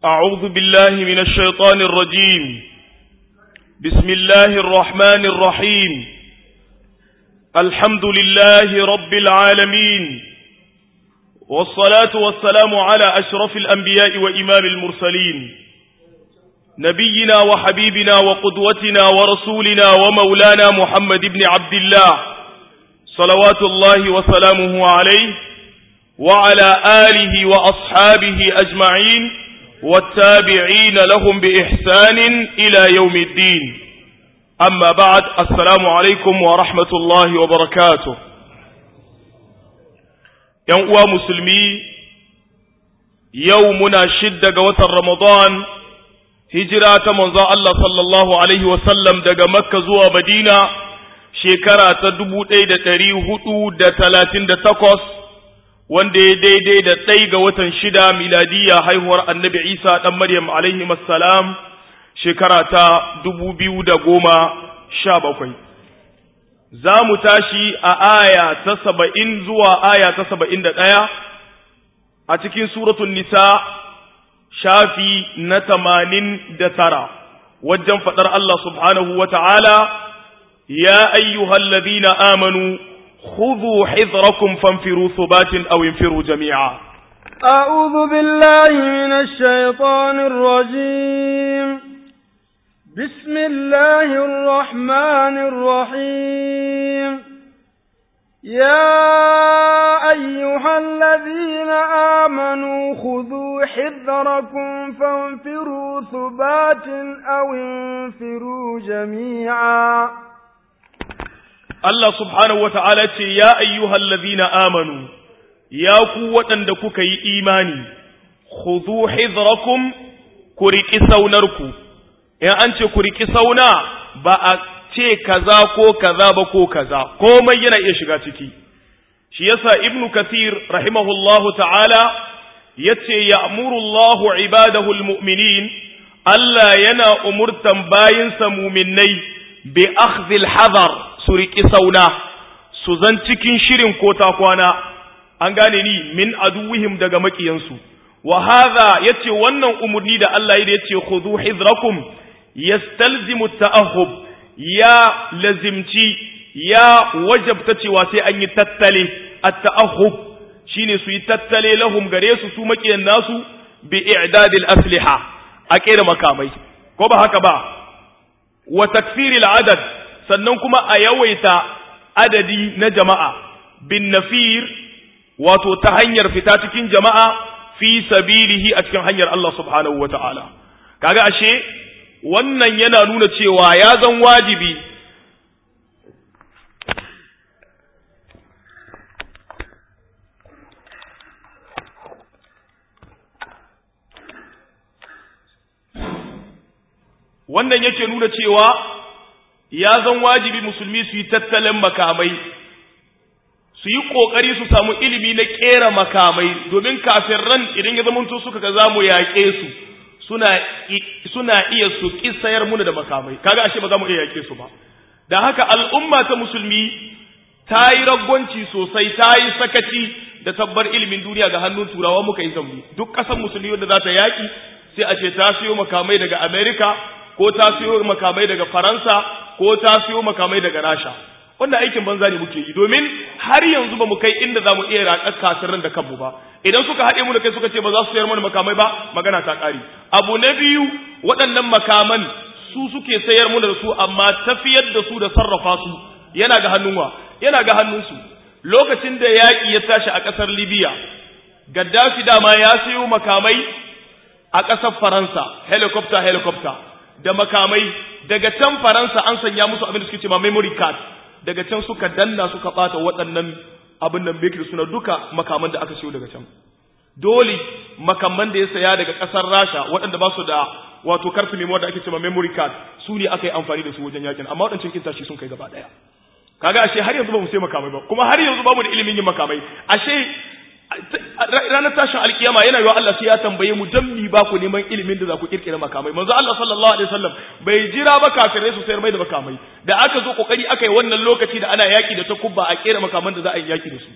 أعوذ بالله من الشيطان الرجيم بسم الله الرحمن الرحيم الحمد لله رب العالمين والصلاة والسلام على أشرف الأنبياء وإمام المرسلين نبينا وحبيبنا وقدوتنا ورسولنا ومولانا محمد بن عبد الله صلوات الله وسلامه عليه وعلى آله وأصحابه أجمعين والتابعين لهم بإحسان إلى يوم الدين أما بعد السلام عليكم ورحمة الله وبركاته ينقوى مسلمي يومنا شدة وتر رمضان هجرة منذ الله صلى الله عليه وسلم دق مكة زوى مدينة شكرا تدبو تيد تريه دا تلاتين دا تقص wanda ya daidai da ɗai ga watan shida miladiya haihuwar annabi isa ɗan maryam alaihi salam shekara ta dubu biyu da goma sha bakwai za mu tashi a aya ta saba'in zuwa aya ta saba'in da ɗaya a cikin suratun nisa shafi na tamanin da tara wajen faɗar Allah subhanahu wa ta'ala ya ayyuhallazina amanu خذوا حذركم فانفروا ثبات أو انفروا جميعا أعوذ بالله من الشيطان الرجيم بسم الله الرحمن الرحيم يا أيها الذين آمنوا خذوا حذركم فانفروا ثبات أو انفروا جميعا Allah subhanahu wa ta'ala ce, Ya ayyuhal ladhina amanu, ya ku waɗanda kuka yi imani, khudhu hidrakum ku riƙi saunarku, in an ce ku riƙi sauna ba a ce kaza ko kaza ba ko kaza, komai yana iya shiga ciki. Shi yasa Ibn Kathir rahimahullahu ta'ala ya ce, Ya'murullahu ibadahul mu'minin, Allah yana umurtan bayinsa muminai bi akhdhil hadar su riƙi sauna su zan cikin shirin ko ta kwana an gane ni min aduwihim daga makiyansu wa hadha yace wannan umurni da Allah ya yace khudhu hidrakum yastalzimu ta'ahub ya lazimci ya wajabta cewa sai an yi tattale at-ta'ahub shine su yi tattale lahum gare su su makiyan nasu bi i'dadil asliha a kera makamai ko ba haka ba wa takfiril adad sannan kuma a yawaita adadi na jama'a bin nafir wato ta hanyar fita cikin jama'a fi sabilihi a cikin hanyar Allah subhanahu wa ta'ala. Kaga ashe, wannan yana nuna cewa ya zan wajibi wannan yake nuna cewa ya zan wajibi musulmi su yi tattalin makamai su yi ƙoƙari su samu ilimi na ƙera makamai domin kafin ran idan ya zamanto suka ga za mu yaƙe su suna iya su ƙi sayar muna da makamai kaga ashe ba za mu iya yaƙe su ba da haka al'umma ta musulmi ta yi raggonci sosai ta yi sakaci da tabbar ilimin duniya ga hannun turawa muka yi zambi duk ƙasar musulmi wanda za ta yaƙi sai a ce ta siyo makamai daga amerika ko ta siyo makamai daga faransa ko ta siyo makamai daga rasha wanda aikin banza ne muke yi domin har yanzu ba mu kai inda za mu iya raƙar kasirin da kanmu ba idan suka haɗe mu da kai suka ce ba za su sayar mana makamai ba magana ta ƙari abu na biyu waɗannan makaman su suke sayar mu da su amma tafiyar da su da sarrafa su yana ga hannun wa yana ga hannunsu lokacin da yaƙi ya tashi a ƙasar libya gaddafi dama ya sayo makamai a ƙasar faransa helicopter helicopter da makamai daga can faransa an sanya musu abin da suke cewa memory card daga can suka danna suka bata waɗannan abin nan bekir suna duka makaman da aka siyo daga can dole makaman da ya saya daga ƙasar rasha waɗanda ba su da wato karfi memory da ake cewa memory card su ne aka yi amfani da su wajen yakin amma waɗancan kin tashi sun kai gaba ɗaya kaga ashe har yanzu ba mu sai makamai ba kuma har yanzu ba mu da ilimin yin makamai ashe ranar tashin alkiyama yana yiwa Allah sai ya tambaye mu dan mi ba ku neman ilimin da za ku kirkira makamai manzo Allah sallallahu alaihi wasallam bai jira ba kafirai su sayar mai da makamai da aka zo kokari aka yi wannan lokaci da ana yaki da takubba a kera makaman da za a yi yaki da su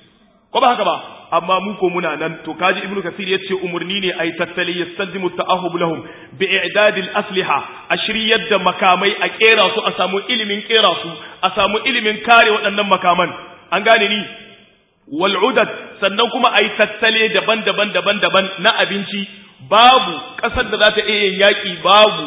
ko ba haka ba amma mu ko muna nan to kaji ibnu kasir yace umurni ne ay tattali yastalzimu ta'ahub lahum bi i'dadil asliha ashri yadda makamai a kera su a samu ilimin kera su a samu ilimin kare waɗannan makaman an gane ni wal udad sannan kuma ay tattale daban-daban daban-daban na abinci babu kasar da za ta iya yin yaki babu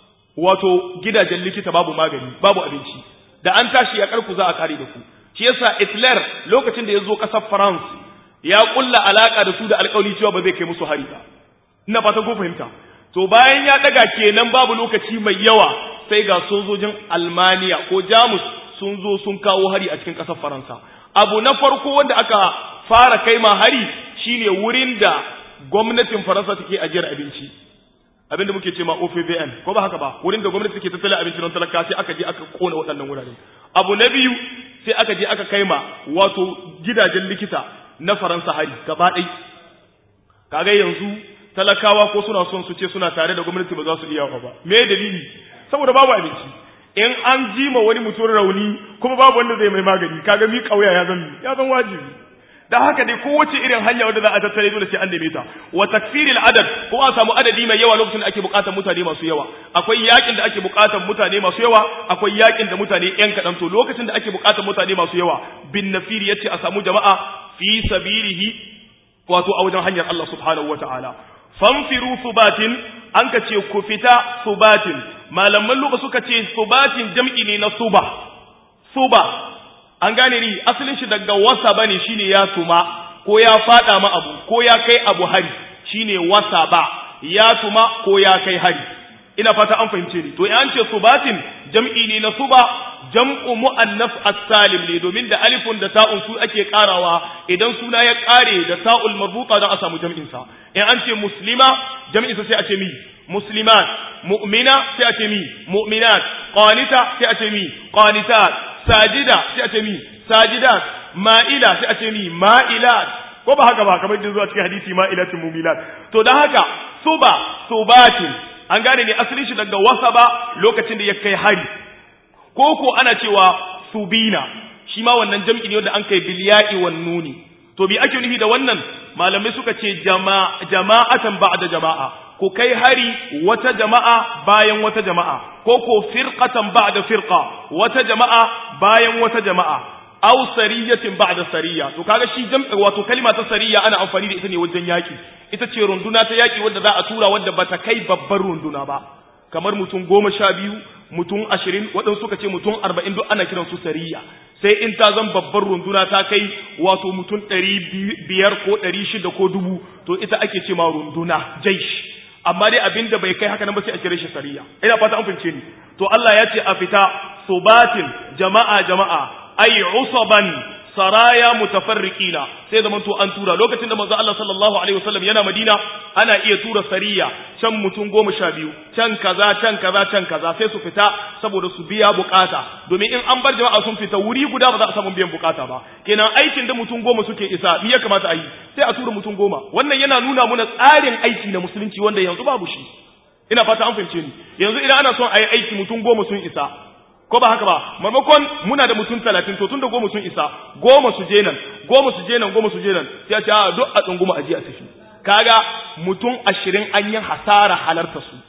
wato gidajen likita babu magani babu abinci da an tashi ya karku za a kare da ku shi yasa Hitler lokacin da ya zo kasar France ya kulla alaka da su da alƙawari cewa ba zai kai musu hari ba ina fatan ko fahimta to bayan ya daga kenan babu lokaci mai yawa sai ga sojojin Almaniya ko Jamus sun zo sun kawo hari a cikin kasar Faransa abu na farko wanda aka fara kai ma hari shine wurin da gwamnatin Faransa take ajiyar abinci abinda muke ce ma OFVN ko ba haka ba wurin da gwamnati take tattala abinci don talaka sai aka je aka kona waɗannan wurare abu na biyu sai aka je aka kai ma wato gidajen likita na Faransa hari gaba ɗai kaga yanzu talakawa ko suna son su ce suna tare da gwamnati ba za su iya ba me dalili saboda babu abinci in an ji ma wani mutum rauni kuma babu wanda zai mai magani kaga mi kauya ya zan ya zan wajibi da haka dai kowace irin hanya wadda za a tattare dole sai an neme ta wa takfiril adad ko a samu adadi mai yawa lokacin da ake bukatar mutane masu yawa akwai yakin da ake bukatar mutane masu yawa akwai yakin da mutane yan kadan to lokacin da ake bukatar mutane masu yawa bin nafir yace a samu jama'a fi sabilihi wato a wajen hanyar Allah subhanahu wataala famfiru subatin an ka ce ku fita subatin malaman luka suka ce subatin jam'i ne na suba suba an gane ni asalin shi daga wasa bane shine ya tuma ko ya fada ma abu ko ya kai abu hari shine wasa ba ya tuma ko ya kai hari ina fata an fahimce ni to an ce subatin jam'i ne na suba jam'u mu'annas as-salim ne domin da alifun da ta'un su ake karawa idan suna ya kare da ta'ul marbuta don a samu jam'in sa in an ce muslima jam'in sa sai a ce mi muslimat mu'mina sai a ce mi mu'minat qanita sai a ce mi qanitat sajida sai a ce mi sajidat ma'ila sai a ce mi ma'ilat ko ba haka ba kamar da zuwa cikin hadisi ma'ilatin mumilat to dan haka suba subatin an gane ne asalin shi daga wasaba lokacin da ya kai hari ko ko ana cewa subina shi ma wannan jam'i ne wanda an kai bilya'i wan nuni to bi ake nufi da wannan malamai suka ce jama'atan ba'da jama'a ko kai hari wata jama'a bayan wata jama'a ko ko firqatan ba'da firqa wata jama'a bayan wata jama'a aw sariyatin ba'da sariya to kaga shi jam'i wato kalma ta sariya ana amfani da ita ne wajen yaki ita ce runduna ta yaki wadda za a tura wadda bata kai babbar runduna ba kamar mutum goma sha biyu mutum ashirin waɗansu suka ce mutum arba'in duk ana kiran su sariya sai in ta zan babbar runduna ta kai wato mutum ɗari biyar ko ɗari shida ko dubu to ita ake ce ma runduna jaish amma dai abin da bai kai haka nan ba sai a kira shi sariya ina fata an fince ni to Allah ya ce a fita subatin jama'a jama'a ay usaban saraya mutafarriqina sai zaman to an tura lokacin da manzo Allah sallallahu alaihi wasallam yana Madina ana iya tura sariya can mutum goma sha biyu can kaza can kaza can kaza sai su fita saboda su biya bukata domin in an bar jama'a sun fita wuri guda ba za a samu biyan bukata ba kenan aikin da mutum goma suke isa me ya kamata a yi sai a tura mutum goma wannan yana nuna muna tsarin aiki na musulunci wanda yanzu babu shi ina fata an fahimce ni yanzu idan ana son a yi aiki mutum goma sun isa ko ba haka ba maimakon muna da mutum talatin to tun da goma sun isa goma su je nan goma su je nan goma su je nan sai a ce a duk a tsunguma a je a tafi kaga mutum ashirin an yi hasara halarta su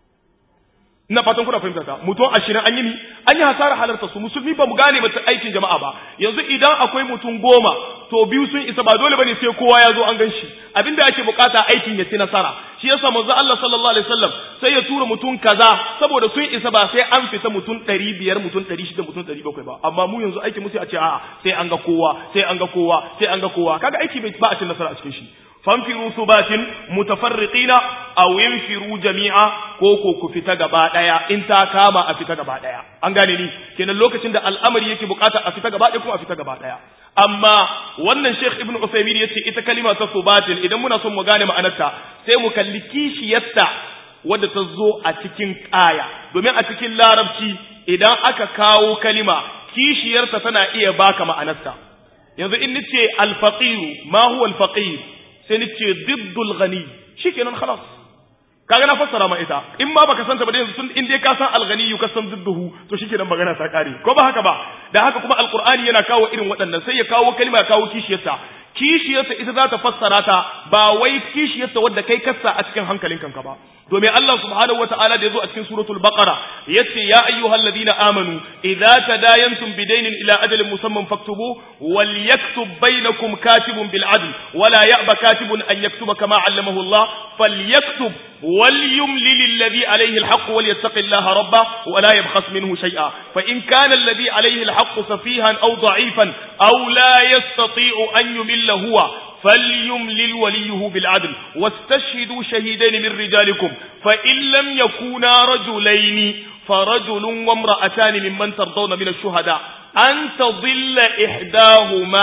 ina fatan kuna fahimta ta mutum ashirin an yi ni an yi hasara halarta su musulmi ba mu gane mata aikin jama'a ba yanzu idan akwai mutum goma to biyu sun isa ba dole bane sai kowa ya zo an gan shi abinda ake bukata aikin ya ci nasara shi yasa manzo Allah sallallahu alaihi wasallam sai ya tura mutum kaza saboda sun isa ba sai an fita mutum 500 mutum 600 mutum 700 ba amma mu yanzu aikin mu sai a ce a'a sai an ga kowa sai an ga kowa sai an ga kowa kaga aiki ba a cin nasara a cikin shi fanfiru subatin mutafarriqina aw yanfiru jami'a ko ko ku fita gaba daya in ta kama a fita gaba daya an gane ni kenan lokacin da al'amari yake bukata a fita gaba daya kuma a fita gaba daya amma wannan Sheikh Ibn Uthaymeen yace ita kalima ta subatin idan muna son mu gane ma'anarta sai mu kalli kishiyarta wadda ta zo a cikin aya domin a cikin larabci idan aka kawo kalima kishiyarta tana iya baka ma'anarta yanzu in nace al-faqir ma huwa al-faqir sai nace diddul ghani shikenan khalas kaga na fassara ma ita in ma baka santa ba da yanzu sun in dai ka san al-ghani ka san didduhu to shikenan magana ta kare ko ba haka ba da haka kuma alqur'ani yana kawo irin waɗannan sai ya kawo kalma ya kawo kishiyarta kishiyarta ita za ta fassara ta ba wai kishiyarta wadda kai kassa a cikin hankalin kanka ba domin Allah subhanahu wataala da yazo a cikin suratul baqara yace ya ayyuhalladhina amanu idza tadayantum bidaynin ila ajalin musamman faktubu wal yaktub bainakum katibun bil adl wala ya'ba katibun an yaktuba kama 'allamahu Allah falyaktub وليملل الذي عليه الحق وليتق الله ربه ولا يبخس منه شيئا فإن كان الذي عليه الحق سفيها أو ضعيفا أو لا يستطيع أن يمل هو فليملل وليه بالعدل واستشهدوا شهيدين من رجالكم فإن لم يكونا رجلين فرجل وامرأتان ممن ترضون من الشهداء أن تضل إحداهما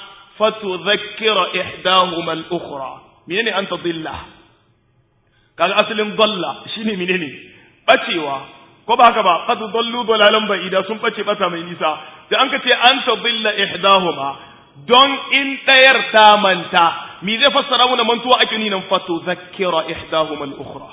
فتذكر إحداهما الأخرى منين أن تضل kaga asalin dalla shine menene bacewa ko ba haka ba qad dallu dalalan ba'ida sun bace bata mai nisa da an ka ce an tadilla ihdahuma don in ɗayar ta manta mi zai fassara mu da mantuwa ake ninan fato zakkira ihdahuma al-ukhra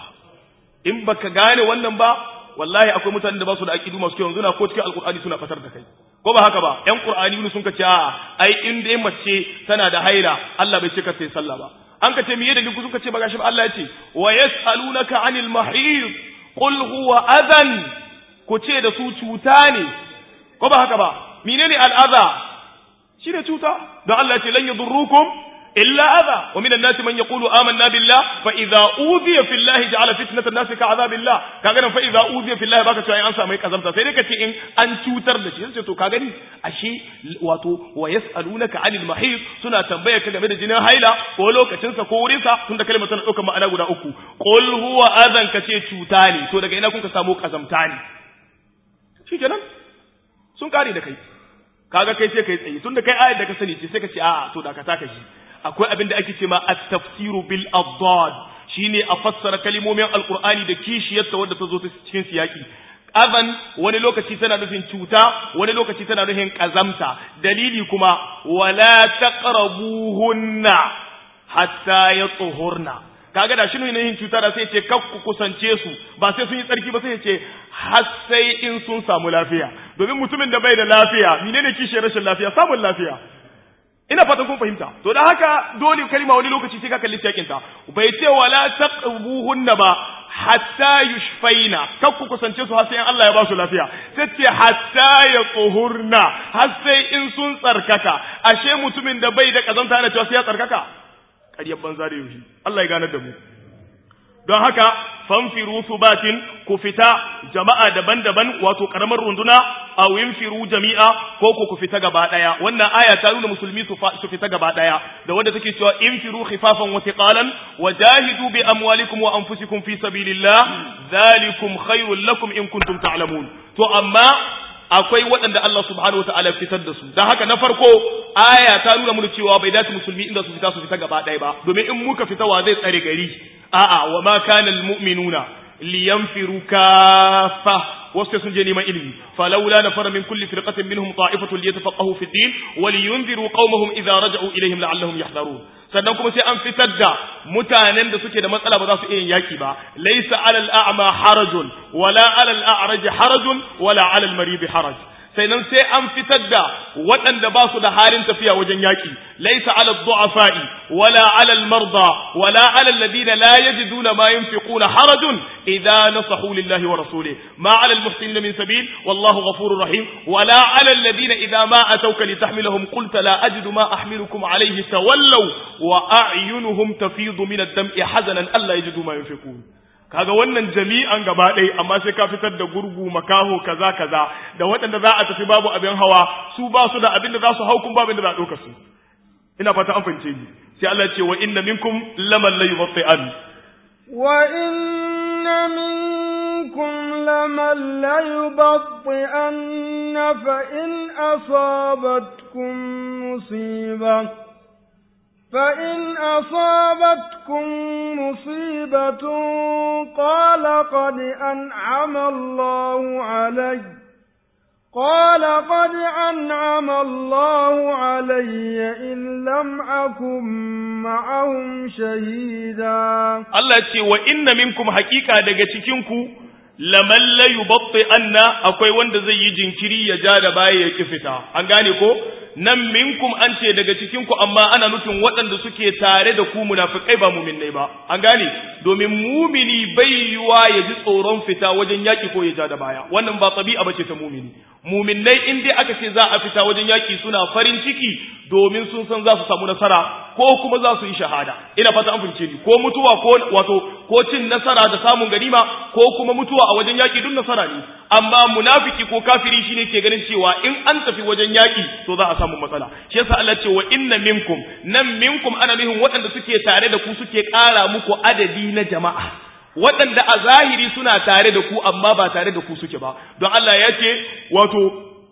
in baka gane wannan ba wallahi akwai mutanen da ba su da aqidu masu kyau yanzu na ko cikin alqur'ani suna fatar da kai ko ba haka ba ƴan qur'ani ne sun ka ce a ai in dai mace tana da haila Allah bai ce ka sai sallah ba an ka ce miye da liku suka ce ba gashi ba Allah ya ce wa yas'alunaka 'anil mahid qul huwa adhan ku ce da su cuta ne ko ba haka ba menene al'adha shine cuta don Allah ya ce lan yadurrukum illa adha wa minan nasi man yaqulu amanna billah fa idza udhiya fillahi ja'ala fitnatan nasi ka'adhabillah kaga nan fa idza udhiya fillahi baka cewa an samu kazamta sai dai kace in an cutar da shi sai to ka gani ashe wato wa yas'alunaka 'anil mahid suna tambaya ka game da jinin haila ko lokacin sa ko wurin sa tunda kalmar tana daukar ma'ana guda uku qul huwa adhan kace cuta ne to daga ina kun ka samu kazamta ne shikenan sun kare da kai kaga kai sai kai tsaye tunda kai ayar da ka sani ce sai ka ce a'a to da ka taka shi akwai abin da ake ce ma at-tafsiru bil adad shine a fassara kalimomin alqur'ani da kishiyarta wadda ta zo ta cikin siyaki aban wani lokaci tana nufin cuta wani lokaci tana nufin kazamta dalili kuma wala taqrabuhunna hatta yatsuhurna kaga da shine yin cuta da sai ce kak ku kusance su ba sai sun yi tsarki ba sai ce har sai in sun samu lafiya domin mutumin da bai da lafiya menene kishiyar rashin lafiya samun lafiya ina fatan kun fahimta to da haka dole kalma wani lokaci sai ka kalli cikin ta bai ce wala taqbuhunna ba hatta yushfaina kar ku kusance su har sai Allah ya ba su lafiya sai ce hatta yatuhurna har sai in sun tsarkaka ashe mutumin da bai da kazanta yana cewa sai ya tsarkaka ƙaryar banza da yaushe Allah ya ganar da mu don haka fanfiru subatin ku fita jama'a daban-daban wato karamar runduna aw yinfiru jami'a ko ku ku fita gaba daya wannan aya ta nuna musulmi su fita gaba daya da wanda take cewa infiru khifafan wa thiqalan wajahidu bi amwalikum wa anfusikum fi sabilillah dhalikum khairul lakum in kuntum ta'lamun to amma akwai waɗanda Allah subhanahu wataala fitar da su dan haka na farko aya ta nuna mu cewa bai dace musulmi inda su fita su fita gaba ɗaya ba domin in muka fita wa zai tsare gari a'a wa ma kana almu'minuna liyanfiru kaffa wasu sun je neman ilimi falawla nafara min kulli firqatin minhum ta'ifatun liyatafaqahu fi din wa liyunziru qaumahum idza raja'u ilayhim la'allahum yahdharun sannan kuma sai an fitar da mutanen da suke da matsala ba za su iya yaki ba laysa 'alal a'ma harajun wala 'alal a'raj harajun wala 'alal marid haraj sannan sai an fitar da waɗanda ba su da halin tafiya wajen yaƙi laisa ala du'afa'i wala ala al-marda wala ala alladhina la yajiduna ma yunfiquna harajun idza nasahu lillahi wa rasulih ma ala al-muhsinin min sabil wallahu ghafurur rahim wala ala alladhina idza ma atawka litahmilahum qulta la ajidu ma ahmilukum alayhi tawallaw wa a'yunuhum tafidu min ad-dam'i hazanan alla yajidu ma yunfiqun kaga wannan jami'an gaba ɗaya amma sai ka fitar da gurgu makaho kaza kaza da waɗanda za a tafi babu abin hawa su ba su da abin da za su hau kun babu da za a ɗauka su ina fata an fahimce ni sai Allah ya ce wa inna minkum laman la yubatti'an wa inna minkum laman la yubatti'an fa in asabatkum musibah فإن أصابتكم مصيبة قال قد أنعم الله علي قال قد أنعم الله علي إن لم أكن معهم شهيدا الله يقول وإن منكم حقيقة دقتكنكم laman la yubatti anna akwai wanda zai yi jinkiri ya ja da baya ya kifita an gane ko nan minkum an ce daga cikin ku amma ana nufin waɗanda suke tare da ku munafikai ba mu'minnai ba an gane domin mumini bai yiwa ya ji tsoron fita wajen yaki ko ya ja da baya wannan ba tabi'a bace ta mumini muminnai in dai aka ce za a fita wajen yaki suna farin ciki domin sun san za su samu nasara ko kuma za su yi shahada ina fata an fince ni ko mutuwa ko wato ko cin nasara da samun ganima ko kuma mutuwa a wajen yaki duk nasara ne amma munafiki ko kafiri shine ke ganin cewa in an tafi wajen yaki to za a samu matsala shi yasa Allah ce wa inna minkum nan minkum ana nufin waɗanda suke tare da ku suke ƙara muku adadi na jama'a waɗanda a zahiri suna tare da ku amma ba tare da ku suke ba don Allah ya ce wato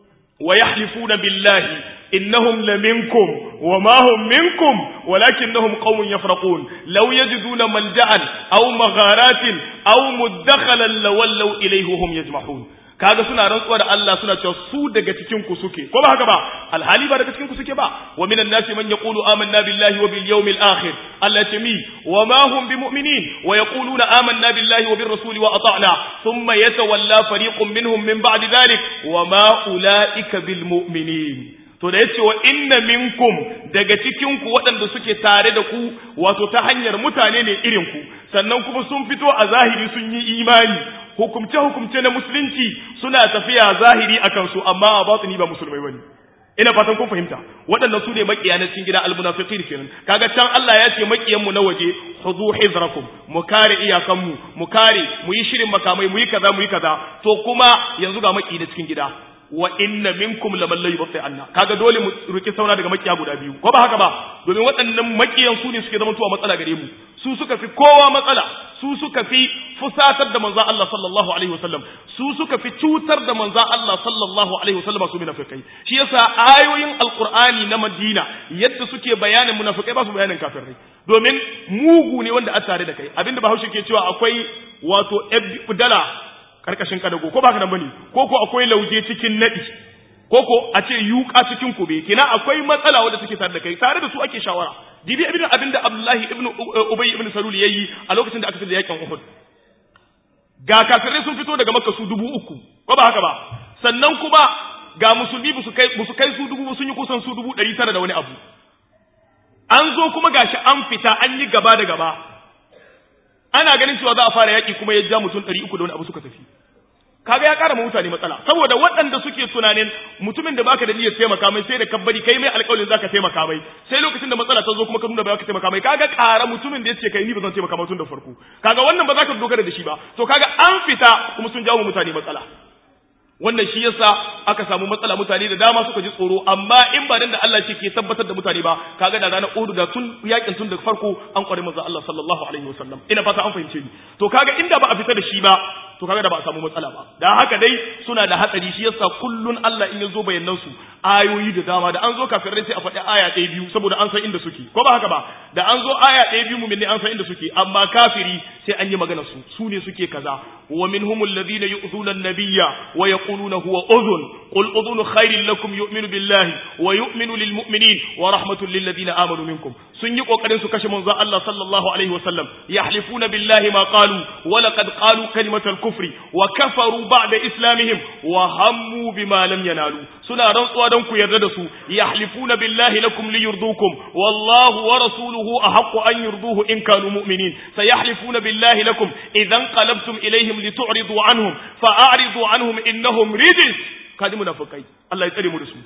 wa yahlifuna billahi innahum laminkum wa ma hum minkum walakinnahum qaumun yafraqun law yajiduna malja'an aw magharatin aw mudakhalan lawallaw ilayhi hum yajmahun kaga suna rantsuwa da Allah suna cewa su daga cikin ku suke ko ba haka ba alhali ba daga cikin ku suke ba wa minan nasi man yaqulu amanna billahi wa bil yawmil akhir Allah ce mi wa ma hum bimu'minin wa yaquluna amanna billahi wa bir rasuli wa ata'na thumma yatawalla fariqun minhum min ba'di dhalik wa ma ulaika bil mu'minin to da yace wa inna minkum daga cikin ku waɗanda suke tare da ku wato ta hanyar mutane ne irin ku sannan kuma sun fito a zahiri sun yi imani hukumce hukumce na musulunci suna tafiya zahiri akan su amma a batini ba musulmai bane ina fatan kun fahimta waɗannan su ne makiya na cikin gida almunafiqin kenan kaga can Allah ya ce makiyan mu na waje khudhu hizrakum mu kare iyakan mu mu kare mu yi shirin makamai mu yi kaza mu yi kaza to kuma yanzu ga maki na cikin gida wa inna minkum laman la yubti anna kaga dole mu ruki sauna daga makiya guda biyu ko ba haka ba domin waɗannan makiyan su ne suke zama tuwa matsala gare mu su suka fi kowa matsala su suka fi fusatar da manzon Allah sallallahu alaihi wasallam su suka fi cutar da manzon Allah sallallahu alaihi wasallam su munafikai shi yasa ayoyin alqur'ani na Madina yadda suke bayanin munafikai ba su bayanin kafirai domin mugu ne wanda a tare da kai abinda Bahaushe ke cewa akwai wato dala karkashin kadago ko baka nan bane ko ko akwai lauje cikin nadi ko ko a ce yuka cikin kube kina akwai matsala wanda take tare da kai tare da su ake shawara dibi abin abinda Abdullahi ibn Ubay ibn Salul yayi a lokacin da aka fita yakin Uhud ga kafirai sun fito daga Makka su dubu uku ko ba haka ba sannan kuma ga musulmi ba su kai su kai su dubu sun yi kusan su dubu ɗari tara da wani abu an zo kuma gashi an fita an yi gaba da gaba ana ganin cewa za a fara yaƙi kuma ya ja mutum ɗari uku da wani abu suka tafi kaga ya ƙara mutane matsala saboda waɗanda suke tunanin mutumin da baka da niyyar taimaka mai sai da kabbari kai mai alƙawarin zaka taimaka mai sai lokacin da matsala ta zo kuma ka nuna ba ka taimaka mai kaga ƙara mutumin da yace kai ni ba zan taimaka mai tun da farko kaga wannan ba za ka dogara da shi ba to kaga an fita kuma sun jawo mutane matsala wannan shi yasa aka samu matsala mutane da dama suka ji tsoro amma in ba dan da Allah ce ke tabbatar da mutane ba kaga da ranar Uhud da tun yakin tun da farko an kware manzo Allah sallallahu alaihi wasallam ina fata an fahimce ni to kaga inda ba a fita da shi ba to kaga da ba a samu matsala ba da haka dai suna da hatsari shi yasa kullun Allah in ya zo bayanan su ayoyi da dama da an zo kafirai sai a faɗi aya ɗaya biyu saboda an san inda suke ko ba haka ba da an zo aya ɗaya biyu mumin ne an san inda suke amma kafiri sai an yi magana su su ne suke kaza wa minhumul ladina yu'zuna an-nabiyya wa yaquluna huwa udhun qul udhunu khairin lakum yu'minu billahi wa yu'minu lil mu'minin wa rahmatun lil ladina amanu minkum sun yi kokarin su kashe manzon Allah sallallahu alaihi wasallam yahlifuna billahi ma qalu wa laqad qalu kalimatal kufri wa kafaru ba'da islamihim wa hammu bima lam yanalu suna rantsuwa don ku yarda da su yahlifuna billahi lakum liyurdukum wallahu wa rasuluhu ahaqqu an yurduhu in kanu mu'minin sayahlifuna billahi lakum idan qalabtum ilayhim litu'ridu anhum fa'aridu anhum innahum rijis kadi munafikai Allah ya tsare mu da su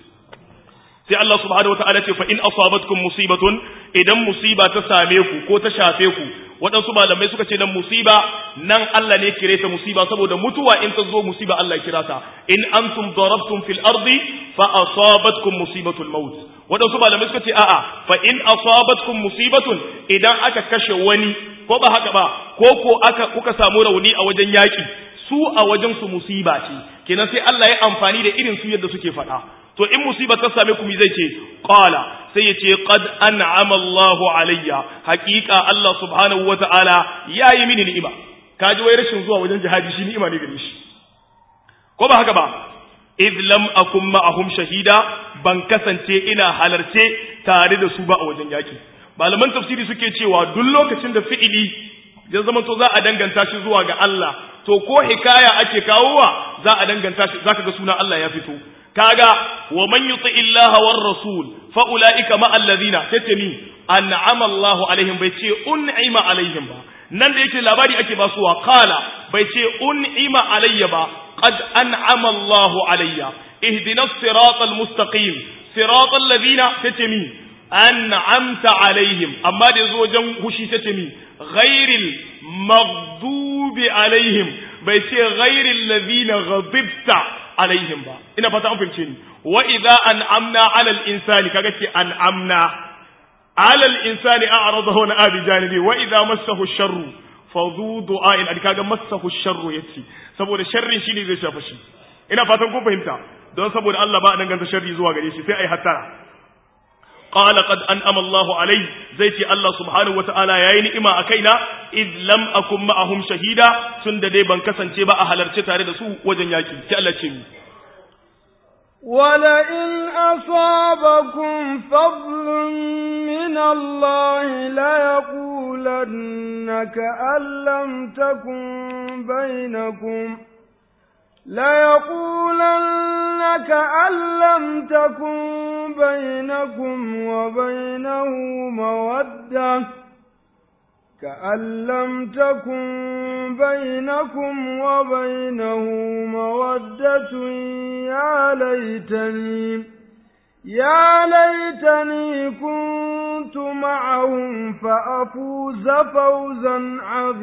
sai Allah subhanahu wataala ce fa in asabatkum musibatun idan musiba ta same ku ko ta shafe ku waɗansu malamai suka ce nan musiba nan Allah ne kire ta musiba saboda mutuwa in ta zo musiba Allah ya kira ta in antum darabtum fil ardi fa asabatkum musibatul maut waɗansu malamai suka ce a'a fa in asabatkum musibatun idan aka kashe wani ko ba haka ba ko ko aka kuka samu rauni a wajen yaki su a wajen su musiba ce kenan sai Allah ya amfani da irin su yadda suke faɗa to in musiba ta same ku mi zai ce qala sai ya ce qad an'ama Allahu alayya haqiqa Allah subhanahu wata'ala yayi mini ni'ima kaji wai rashin zuwa wajen jihadi shi ni'ima ne gare shi ko ba haka ba id lam akum ma'ahum shahida ban kasance ina halarce tare da su ba a wajen yaki malaman tafsiri suke cewa duk lokacin da fi'ili ya zama to za a danganta shi zuwa ga Allah to ko hikaya ake kawowa za a danganta shi zaka ga sunan Allah ya fito kaga wa man yuti illaha war rasul fa ulaika ma alladhina tatami an'ama Allah alaihim bai ce un'ima alaihim ba nan da yake labari ake ba suwa qala bai ce un'ima alayya ba qad an'ama Allah alayya ihdinas siratal mustaqim siratal ladina tatami an'amta alaihim amma da yazo wajen hushi tatami ghairil maghdubi alaihim bai ce ghairil ladina ghadibta alaihim ba ina fata an fahimce ni wa idza an'amna 'alal insani kaga ce an'amna 'alal insani a'radahu na abi janibi wa idza massahu sharru fa dhu du'a'in an kaga massahu sharru yace saboda sharrin shi ne zai shafa shi ina fatan kun fahimta don saboda Allah ba a danganta sharri zuwa gare shi sai ai hattara قال قد أنأم الله علي زيتي الله سبحانه وتعالى يا نئما أكينا إذ لم أكن معهم شهيدا سند دي بنكسن تبا أهل تاري دسو وجن ياكي تألا تشمي ولئن أصابكم فضل من الله ليقولن كأن لم تكن بينكم ليقولن كأن لم تكن بينكم وبينه مودة كأن لم تكن بينكم وبينه مودة يا ليتني يا ليتني كنت معهم فأفوز فوزا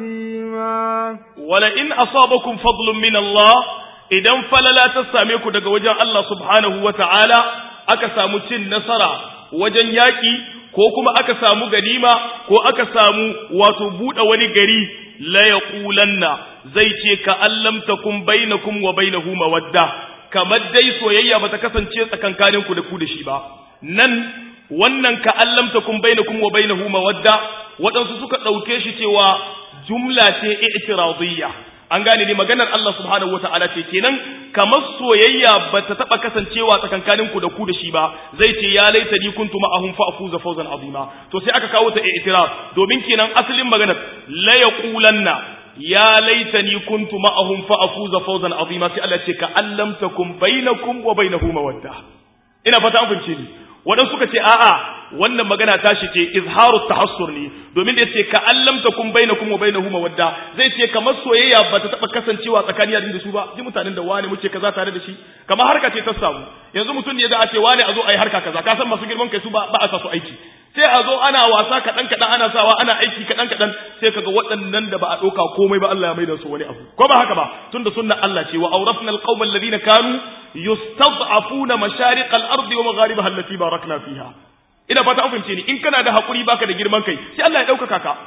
عظيما ولئن أصابكم فضل من الله idan falala ta same ku daga wajen Allah subhanahu wa ta'ala aka samu cin nasara wajen yaƙi ko kuma aka samu ganima ko aka samu wato buɗe wani gari la yaqulanna zai ce ka allam takum bainakum wa bainahu mawadda kamar dai soyayya bata kasance tsakankanin ku da ku da shi ba nan wannan ka allam takum bainakum wa bainahu mawadda waɗansu suka ɗauke shi cewa jumla ce i'tiradiyya an gane ne maganar Allah subhanahu wataala ce kenan kamar soyayya bata taba kasancewa tsakankanin ku da ku da shi ba zai ce ya laita ni kuntu ma'ahum fa afuza fawzan azima to sai aka kawo ta i'tiraf domin kenan asalin maganar la yaqulanna ya laitani kuntu ma'ahum fa afuza fawzan azima sai Allah ce ka allam takum bainakum wa bainahu mawadda ina fata an fahimce ni wadan suka ce a'a wannan magana tashi ce izharu tahassur ne domin da yace ka allam takum bainakum wa bainahu mawadda zai ce kamar soyayya ba ta taba kasancewa tsakanin da su ba ji mutanen da wani muke kaza tare da shi kamar harka ce ta samu yanzu mutum ne da a ce wani a zo ayi harka kaza ka san masu girman kai su ba ba a sa su aiki sai a zo ana wasa kaɗan kaɗan ana sawa ana aiki kaɗan kaɗan sai kaga waɗannan da ba a ɗauka komai ba Allah ya maida su wani abu ko ba haka ba tunda sunna Allah ce wa awrafna alqawma alladhina kanu yustad'afuna mashariq al-ardi wa magharibaha allati barakna fiha ina fata an fahimce ni in kana da hakuri baka da girman kai sai Allah ya ɗaukaka ka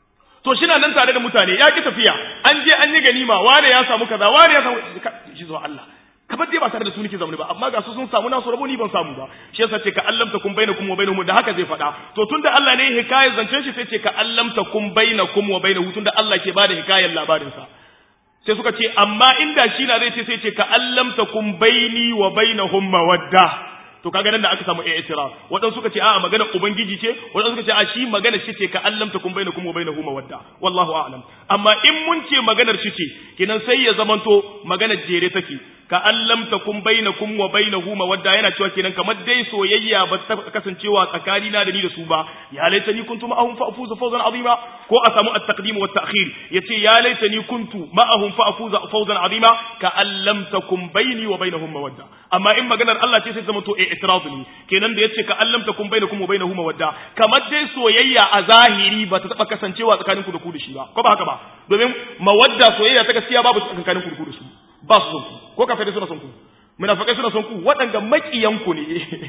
to shi nan tare da mutane ya ki tafiya an je an yi ganima wane ya samu kaza wane ya samu shi zuwa Allah kamar dai ba tare da su nake zaune ba amma ga su sun samu nasu rabo ni ban samu ba shi yasa ce ka allamta kun bainakum wa bainahum da haka zai faɗa to tunda Allah ne hikayar zancen shi sai ce ka allamta kun bainakum wa bainahu tunda Allah ke bada hikayar labarin sa sai suka ce amma inda shi na zai ce sai ce ka allamta kun baini wa bainahum mawadda to kaga nan da aka samu i'tiraf wadan suka ce a'a magana ubangiji ce wadan suka ce a shi magana shi ce ka allamta kun bainakum wa bainahu mawadda wallahu a'lam amma in mun ce maganar shi ce kinan sai ya zamanto maganar jere take ka allamta kun bainakum wa bainahu mawadda yana cewa kenan kamar dai soyayya ba ta kasancewa tsakani na da ni da su ba ya laita ni kuntu ma'ahum fa afuza fawzan azima ko a samu at-taqdim wa at-ta'khir yace ya laita ni kuntu ma'ahum fa afuza fawzan azima ka allamta kun baini wa bainahum mawadda amma in maganar Allah ce sai zama to i'tirad ne kenan da yace ka allamta kun bainakum wa bainahu mawadda kamar dai soyayya a zahiri ba ta taba kasancewa tsakanin ku da ku da shi ba ko ba haka ba domin mawadda soyayya ta gaskiya babu tsakanin ku da ku da su ba su son ku ko kafirai suna son ku munafikai suna son ku waɗanda makiyan ku ne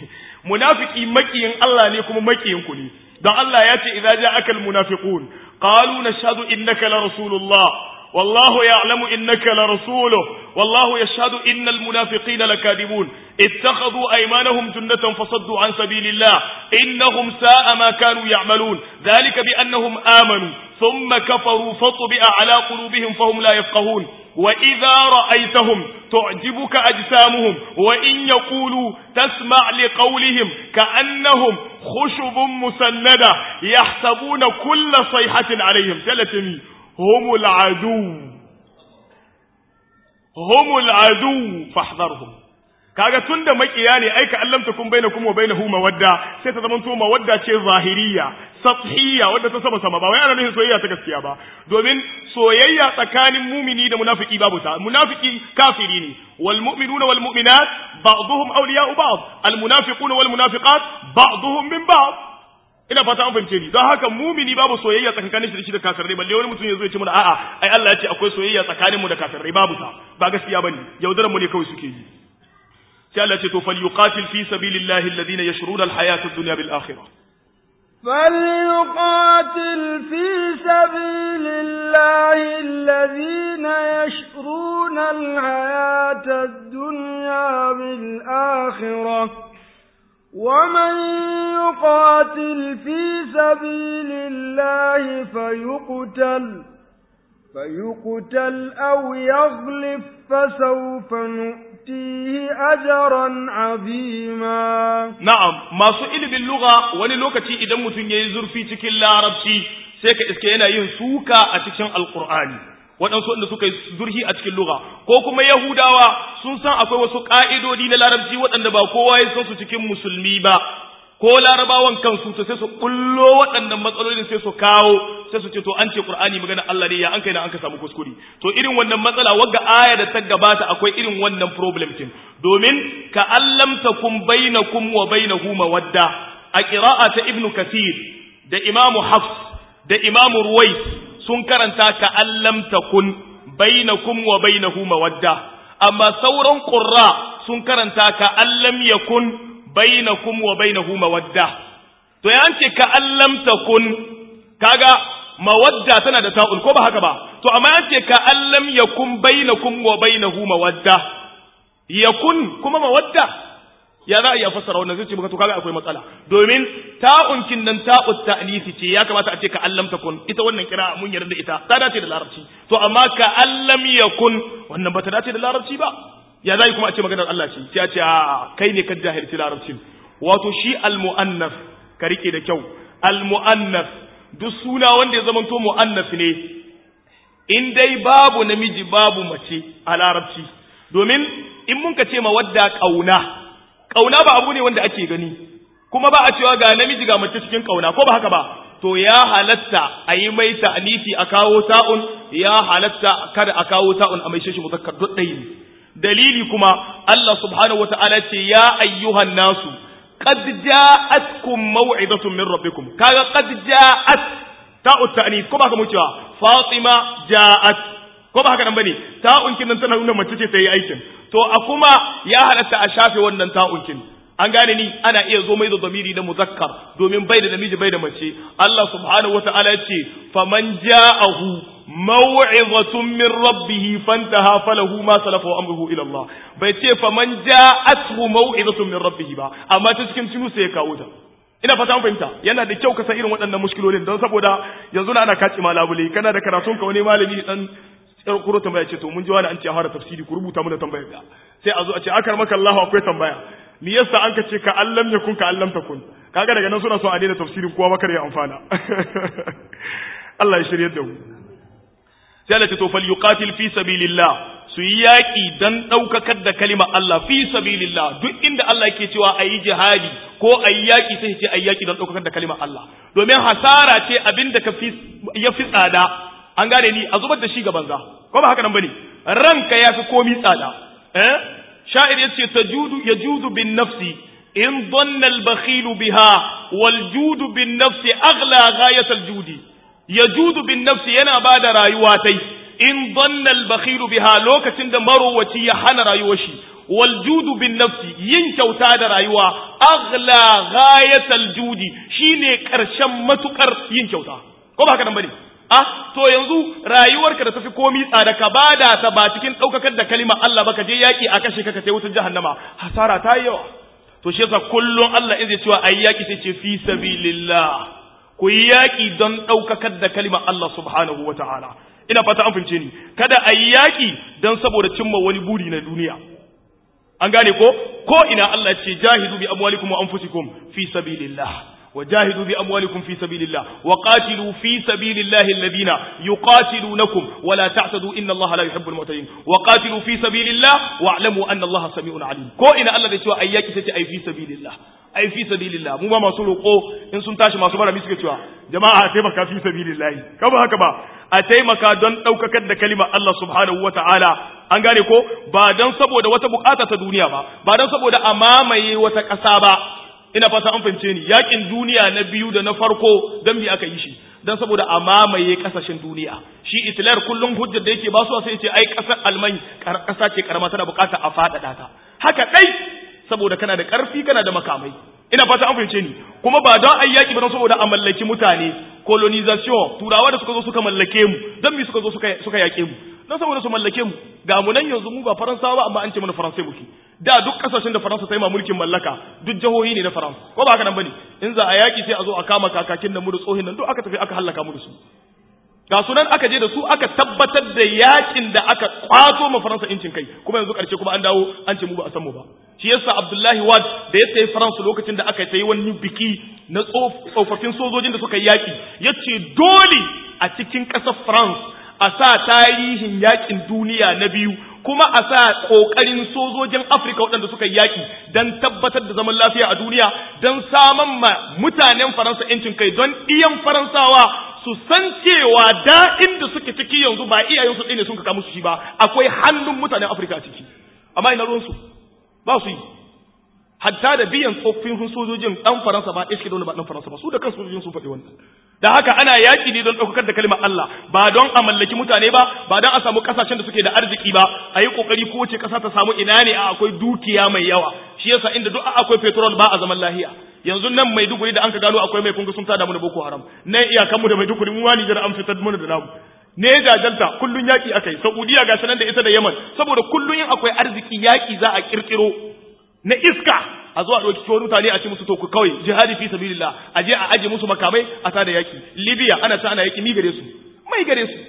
munafiki makiyin Allah ne kuma makiyin ku ne dan Allah ya ce idza ja'aka almunafiqun qalu nashhadu innaka la rasulullah والله يعلم إنك لرسوله والله يشهد إن المنافقين لكاذبون اتخذوا أيمانهم جنة فصدوا عن سبيل الله إنهم ساء ما كانوا يعملون ذلك بأنهم آمنوا ثم كفروا فطبع على قلوبهم فهم لا يفقهون وإذا رأيتهم تعجبك أجسامهم وإن يقولوا تسمع لقولهم كأنهم khushubun musannada yahsabuna kulla sayhatin alaihim salatami humul adu humul adu fahdharhum kaga tunda makiya ne aika allam takum bainakum wa bainahu mawadda sai ta zamanto mawadda ce zahiriya sathiyya wadda ta sama sama ba wai ana nufin soyayya ta gaskiya ba domin soyayya tsakanin mumini da munafiki babu ta munafiki kafiri ne wal mu'minuna wal mu'minat ba'dhum awliya'u ba'd al munafiquna wal munafiqat ba'dhum min ba'd ina fata an fahimce ni don haka mumini babu soyayya tsakanin shi da kafirai balle wani mutum ya zo ya ce mana a'a ai Allah ya ce akwai soyayya tsakanin mu da kafirai babu ta ba gaskiya bane yaudaran mu ne kawai suke yi sai Allah ce to falyuqatil fi sabilillahi alladhina yashruna alhayata ad-dunya bil akhirah فليقاتل في سبيل الله الذين يشرون الحياة الدنيا بالآخرة ومن يقاتل في سبيل الله فيقتل فيقتل أو يغلب فسوف نؤتيه أجرا عظيما na'am masu ilimin lugha wani lokaci idan mutum yayi zurfi cikin larabci sai ka iske yana yin suka a cikin alqur'ani waɗansu wanda suka yi zurhi a cikin lugha ko kuma yahudawa sun san akwai wasu ƙa'idodi na larabci waɗanda ba kowa ya san su cikin musulmi ba ko larabawan kansu to sai su kullo waɗannan matsalolin sai su kawo sai su ce to an ce qur'ani magana Allah ne ya an kai na an ka samu kuskure to irin wannan matsala wagga aya da ta gabata akwai irin wannan problem din domin ka allam takum bainakum wa bainahu mawadda a qira'a ta ibnu kathir da imamu hafs da imamu ruwais sun karanta ka allam takun bainakum wa bainahu mawadda amma sauran qurra sun karanta ka allam yakun bainakum wa bainahu mawadda to ya ce ka allam takun kaga mawadda tana da ta'ul ko ba haka ba to amma ya ce ka allam yakun bainakum wa bainahu mawadda yakun kuma mawadda ya za a iya fassara wannan zai ce baka to kaga akwai matsala domin ta'un kin nan ta'ut ta'nisi ce ya kamata a ce ka allam takun ita wannan kira mun yarda ita ta dace da larabci to amma ka allam yakun wannan bata dace da larabci ba ya zai kuma a ce maganar Allah ce sai a ce a kai ne ka jahilci larabcin wato shi almu'annas ka rike da kyau almu'annas duk suna wanda ya zamanto mu'annas ne in dai babu namiji babu mace a larabci domin in mun ka ce ma wadda kauna kauna ba abu ne wanda ake gani kuma ba a cewa ga namiji ga mace cikin kauna ko ba haka ba to ya halatta a yi mai ta'anifi a kawo ta'un ya halatta kada a kawo ta'un a mai shi muzakkar duk ɗaya ne dalili kuma Allah subhanahu wata'ala ce ya ayyuhan nasu qad ja'atkum maw'izatun min rabbikum kaga qad ja'at ta'u ta'nis ko ba ka mu cewa Fatima ja'at ko ba haka nan bane ta'un kin nan tana nuna mace ce ta yi aikin to a kuma ya halatta a shafe wannan ta'un kin an gane ni ana iya zo mai da zamiri na muzakkar domin bai da namiji bai da mace Allah subhanahu wata'ala ya ce faman ja'ahu maw'izatun min rabbih fantaha falahu ma salafa wa amruhu ila Allah bai ce faman ja'athu maw'izatun min rabbih ba amma ta cikin tunu sai ya kawo ta ina fata an fahimta yana da kyau ka san irin waɗannan mushkilolin don saboda yanzu na ana kaci malabule kana da karatun ka wani malami dan yar kuro tambaya ce to mun ji wani an ce a fara tafsiri ku rubuta mana tambayar da sai a zo a ce akar maka Allah akwai tambaya me yasa an ka ce ka allam yakun ka allam takun kaga daga nan suna so a daina tafsirin kowa makar ya amfana Allah ya shirye da mu sai Allah ce to fal yuqatil fi sabilillah su yi yaƙi don ɗaukakar da kalima Allah fi sabilillah duk inda Allah ke cewa a yi jihadi ko a yi yaƙi sai ce a yi yaƙi don ɗaukakar da kalima Allah domin hasara ce abin da ya fi tsada an gane ni a zubar da shi ga banza ko ba haka nan bane ranka ya fi komi tsada eh sha'ir yace tajudu yajudu bin nafsi in dhanna al-bakhil biha wal judu bin nafsi aghla ghayat al-judi yajudu bin nafsi yana bada rayuwa tai in dhanna al-bakhil biha lokacin da marowaci ya hana rayuwar shi wal judu bin nafsi yin kyauta da rayuwa aghla ghayat al-judi shine karshen matukar yin kyauta ko ba haka nan bane ah to yanzu rayuwarka da tafi komi tsada ka bada ta ba cikin daukakar da kalima Allah ba ka je yaki a kashe ka ka tai wutar jahannama hasara ta yi yawa to shi yasa kullun Allah in zai cewa ayi yaki sai ce fi sabilillah ku yi yaki don daukakar da kalima Allah subhanahu wataala ina fata an fince ni kada ayi yaki don saboda cimma wani buri na duniya an gane ko ko ina Allah ce jahidu bi amwalikum wa anfusikum fi sabilillah وجاهدوا بأموالكم في سبيل الله وقاتلوا في سبيل الله الذين يقاتلونكم ولا تعتدوا إن الله لا يحب المعتدين وقاتلوا في سبيل الله واعلموا أن الله سميع عليم كو إن الله يتوى أياك تتي أي في سبيل الله أي في سبيل الله مو ما سولو قو إن سنتاش ما سبرا ميسك توا جماعة أتيمك في سبيل الله كما هكذا أتيمك دون أوكك كلمة الله سبحانه وتعالى an gane ko ba don saboda wata bukata ta duniya ba ba don saboda a mamaye wata ƙasa ba ina fata an fahimce ni yakin duniya na biyu da na farko dan bi aka yi shi dan saboda a mamaye kasashen duniya shi Hitler kullum hujjar da yake ba su sai ce ai kasar Alman kasa ce karama tana bukata a fadada ta haka dai saboda kana da karfi kana da makamai ina fata an fahimce ni kuma ba don ai yaki ba don saboda a mallaki mutane colonization turawa da suka zo suka mallake mu dan mi suka zo suka suka yake mu don saboda su mallake mu ga mu nan yanzu mu ba faransawa ba amma an ce mana faransai muke da duk kasashen da faransa ta yi ma mulkin mallaka duk jihohi ne na faransa ko ba haka nan bane in za a yaki sai a zo a kama kakakin da mu da tsohin nan duk aka tafi aka hallaka mu da su ga sunan aka je da su aka tabbatar da yakin da aka kwato ma faransa incin kai kuma yanzu karshe kuma an dawo an ce mu ba a san mu ba shi yasa abdullahi wad da ya tafi faransa lokacin da aka yi wani biki na tsofaffin sojojin da suka yi yaki ya ce dole a cikin ƙasar france a sa tarihin yakin duniya na biyu kuma a sa ƙoƙarin sojojin afirka waɗanda suka yi yaƙi don tabbatar da zaman lafiya a duniya don saman ma mutanen faransa yancin kai don iyan faransawa su san cewa da inda suke ciki yanzu ba iyayensu ɗaya ne sun kaka musu shi ba akwai hannun mutanen afirka a ciki amma ina ruwansu ba su yi hatta da biyan tsoffin sojojin ɗan faransa ba ɗaya suke da wani ba ɗan faransa ba su da kan sojojin sun faɗi wannan da haka ana yaƙi ne don ɗaukakar da kalmar Allah ba don a mallaki mutane ba ba don a samu ƙasashen da suke da arziki ba a yi ƙoƙari ko wace ƙasa ta samu ina ne a akwai dukiya mai yawa shi yasa inda duk akwai petrol ba a zaman lahiya yanzu nan Maiduguri da an ka gano akwai mai kunga sun tada mu da Boko Haram nan iyakanmu da Maiduguri mu wani jira an fitar mu da namu ne jajalta kullun yaki akai Saudiya ga sanan da ita da Yemen saboda kullun yin akwai arziki yaki za a kirkiro na iska a zo a ɗauki kiwon mutane a ce musu to ku kawai jihadi fi sabilillah a je a aje musu makamai a tada yaki libya ana ta ana yaki mi gare su mai gare su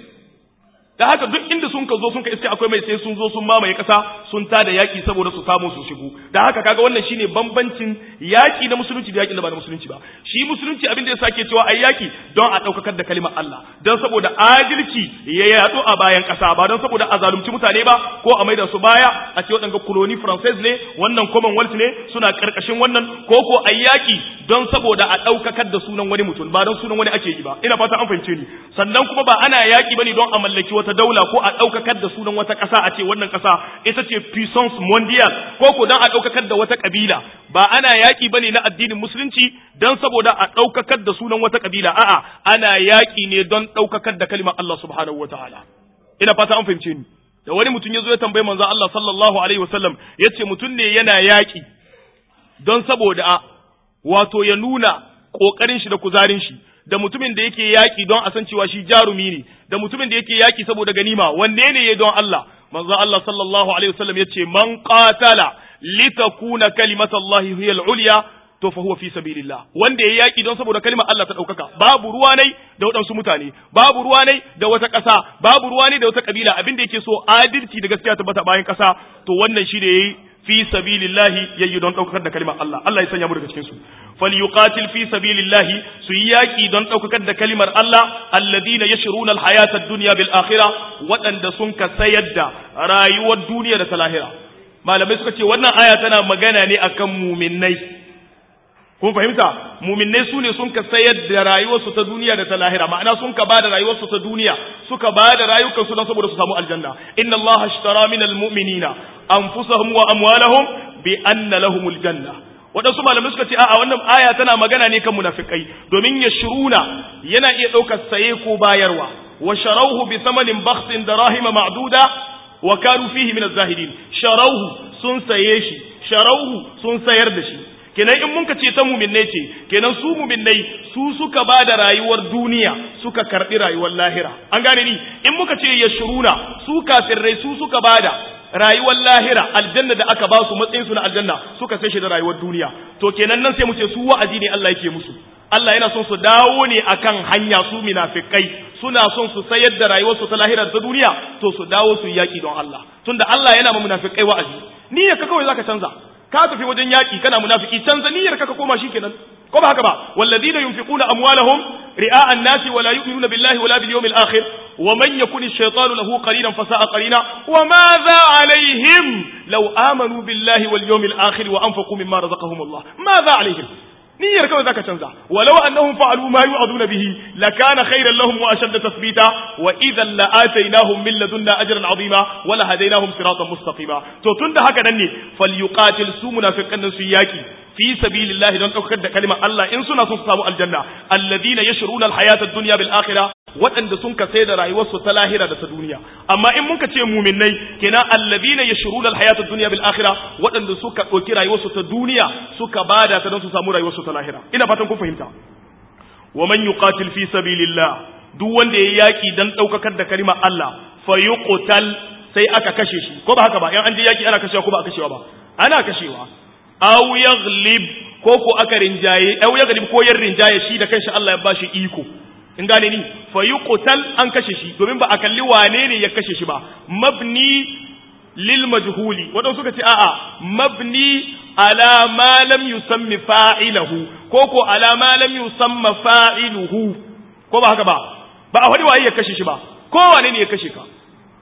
da haka duk inda sun ka zo sun ka iske akwai mai sai sun zo sun mamaye kasa sun tada yaki saboda su samu su shigo da haka kaga wannan shine bambancin yaki na musulunci da yaki da ba na musulunci ba shi musulunci abin da ya sake cewa ai yaki don a daukakar da kalimar Allah don saboda adalci ya yadu a bayan kasa ba don saboda a zalunci mutane ba ko a maida su baya a ce waɗanga colony française ne wannan commonwealth ne suna karkashin wannan ko ko ai yaki don saboda a daukakar da sunan wani mutum ba don sunan wani ake yi ba ina fata an fahimce ni sannan kuma ba ana yaki bane don a mallaki wata wata daula ko a ɗaukakar da sunan wata ƙasa a ce wannan ƙasa ita ce puissance mondial ko ko don a ɗaukakar da wata ƙabila ba ana yaƙi ba ne na addinin musulunci don saboda a ɗaukakar da sunan wata ƙabila a'a ana yaƙi ne don ɗaukakar da kalimar Allah subhanahu wa ta'ala ina fata an fahimce ni da wani mutum ya zo ya tambayi manzo Allah sallallahu alaihi wasallam ya ce mutum ne yana yaƙi don saboda wato ya nuna ƙoƙarin shi da kuzarin shi da mutumin da yake yaƙi don a san cewa shi jarumi ne da mutumin da yake yaƙi saboda ganima wanne ne ya don Allah manzo Allah sallallahu alaihi wasallam yace man qatala litakuna kalimatullahi hiya al-ulya to fa huwa fi sabilillah wanda ya yaƙi don saboda kalimar Allah ta ɗaukaka babu ruwa ne da waɗansu mutane babu ruwa ne da wata ƙasa babu ruwa ne da wata kabila abin da yake so adalci da gaskiya tabbata bayan ƙasa to wannan shi da yayi fi sabilillahi yayi don daukar da kalimar Allah Allah ya sanya mu daga cikin su falyuqatil fi sabilillahi su yi yaki don daukar da kalimar Allah alladina yashruna alhayata ad-dunya bil akhirah wadanda sun ka sayar da rayuwar duniya da ta lahira malamai suka ce wannan aya tana magana ne akan muminnai kun fahimta muminnai su ne sun ka sayar da rayuwarsu ta duniya da ta lahira ma'ana sun ka bada rayuwarsu ta duniya suka bada rayukansu don saboda su samu aljanna inna allaha ashtara minal mu'minina anfusahum wa amwalahum bi anna lahumul janna waɗansu malamai suka ce a'a wannan aya tana magana ne kan munafikai domin ya shiruna yana iya ɗaukar saye ko bayarwa wa sharauhu bi thamanin bakhsin darahima ma'duda wa kanu fihi min az-zahidin sharauhu sun saye shi sharauhu sun sayar da shi kenan in mun ka ce ta muminnai ce kenan su muminnai su suka ba da rayuwar duniya suka karbi rayuwar lahira an gane ni in muka ce ya shuruna su kafirrai su suka ba da rayuwar lahira aljanna da aka ba su matsayin su na aljanna suka sai shi da rayuwar duniya to kenan nan sai mu ce su wa'azi ne Allah yake musu Allah yana son su dawo ne akan hanya su munafikai suna son su sayar da rayuwar su ta lahira ta duniya to su dawo su yaki don Allah tunda Allah yana ma munafikai wa'azi niyyar ka kawai zaka canza ka tafi wajen yaki kana munafiki canza niyyar ka ka koma shikenan ko ba haka ba walladina yunfiquna amwalahum ri'a an-nas wa la yu'minuna billahi wa la bil yawmil akhir wa man yakun ash-shaytanu lahu qarinan fa sa'a qarina wa madha alaihim law amanu billahi wal yawmil akhir wa anfaqu mimma razaqahum Allah madha alaihim niyyar kawai zaka canza walau annahum fa'alu ma yu'aduna bihi lakana khayran lahum wa ashadda tathbita wa idhan la'ataynahum min ladunna ajran 'azima wa la hadaynahum siratan mustaqima to tunda haka nan ne falyuqatil su munafiqan su yaki fi sabilillahi don daukar da kalimar Allah in suna son su samu aljanna alladhina yashruna alhayata ad-dunya bil akhirah waɗanda sun ka sai da rayuwarsu ta lahira da ta duniya amma in muka ce muminai kenan alladhina yashruna alhayata ad-dunya bil akhirah waɗanda suka ɗauki rayuwarsu ta duniya suka bada ta don su samu rayuwarsu ta lahira ina fatan kun fahimta wa man yuqatil fi sabilillah duk wanda ya yaki dan daukakar da kalimar Allah fa yuqtal sai aka kashe shi ko ba haka ba in an je yaki ana kashewa ko ba a kashewa ba ana kashewa aw yaghlib ko ko aka rinjaye aw yaghlib ko yar rinjaye shi da kanshi Allah ya bashi iko in gane ni fa yuqtal an kashe shi domin ba a kalli wane ne ya kashe shi ba mabni lil majhuli wadanda suka ce a'a mabni ala ma lam yusammi fa'ilahu ko ko ala ma lam yusamma fa'iluhu ko ba haka ba ba a wani waye ya kashe shi ba ko wane ne ya kashe ka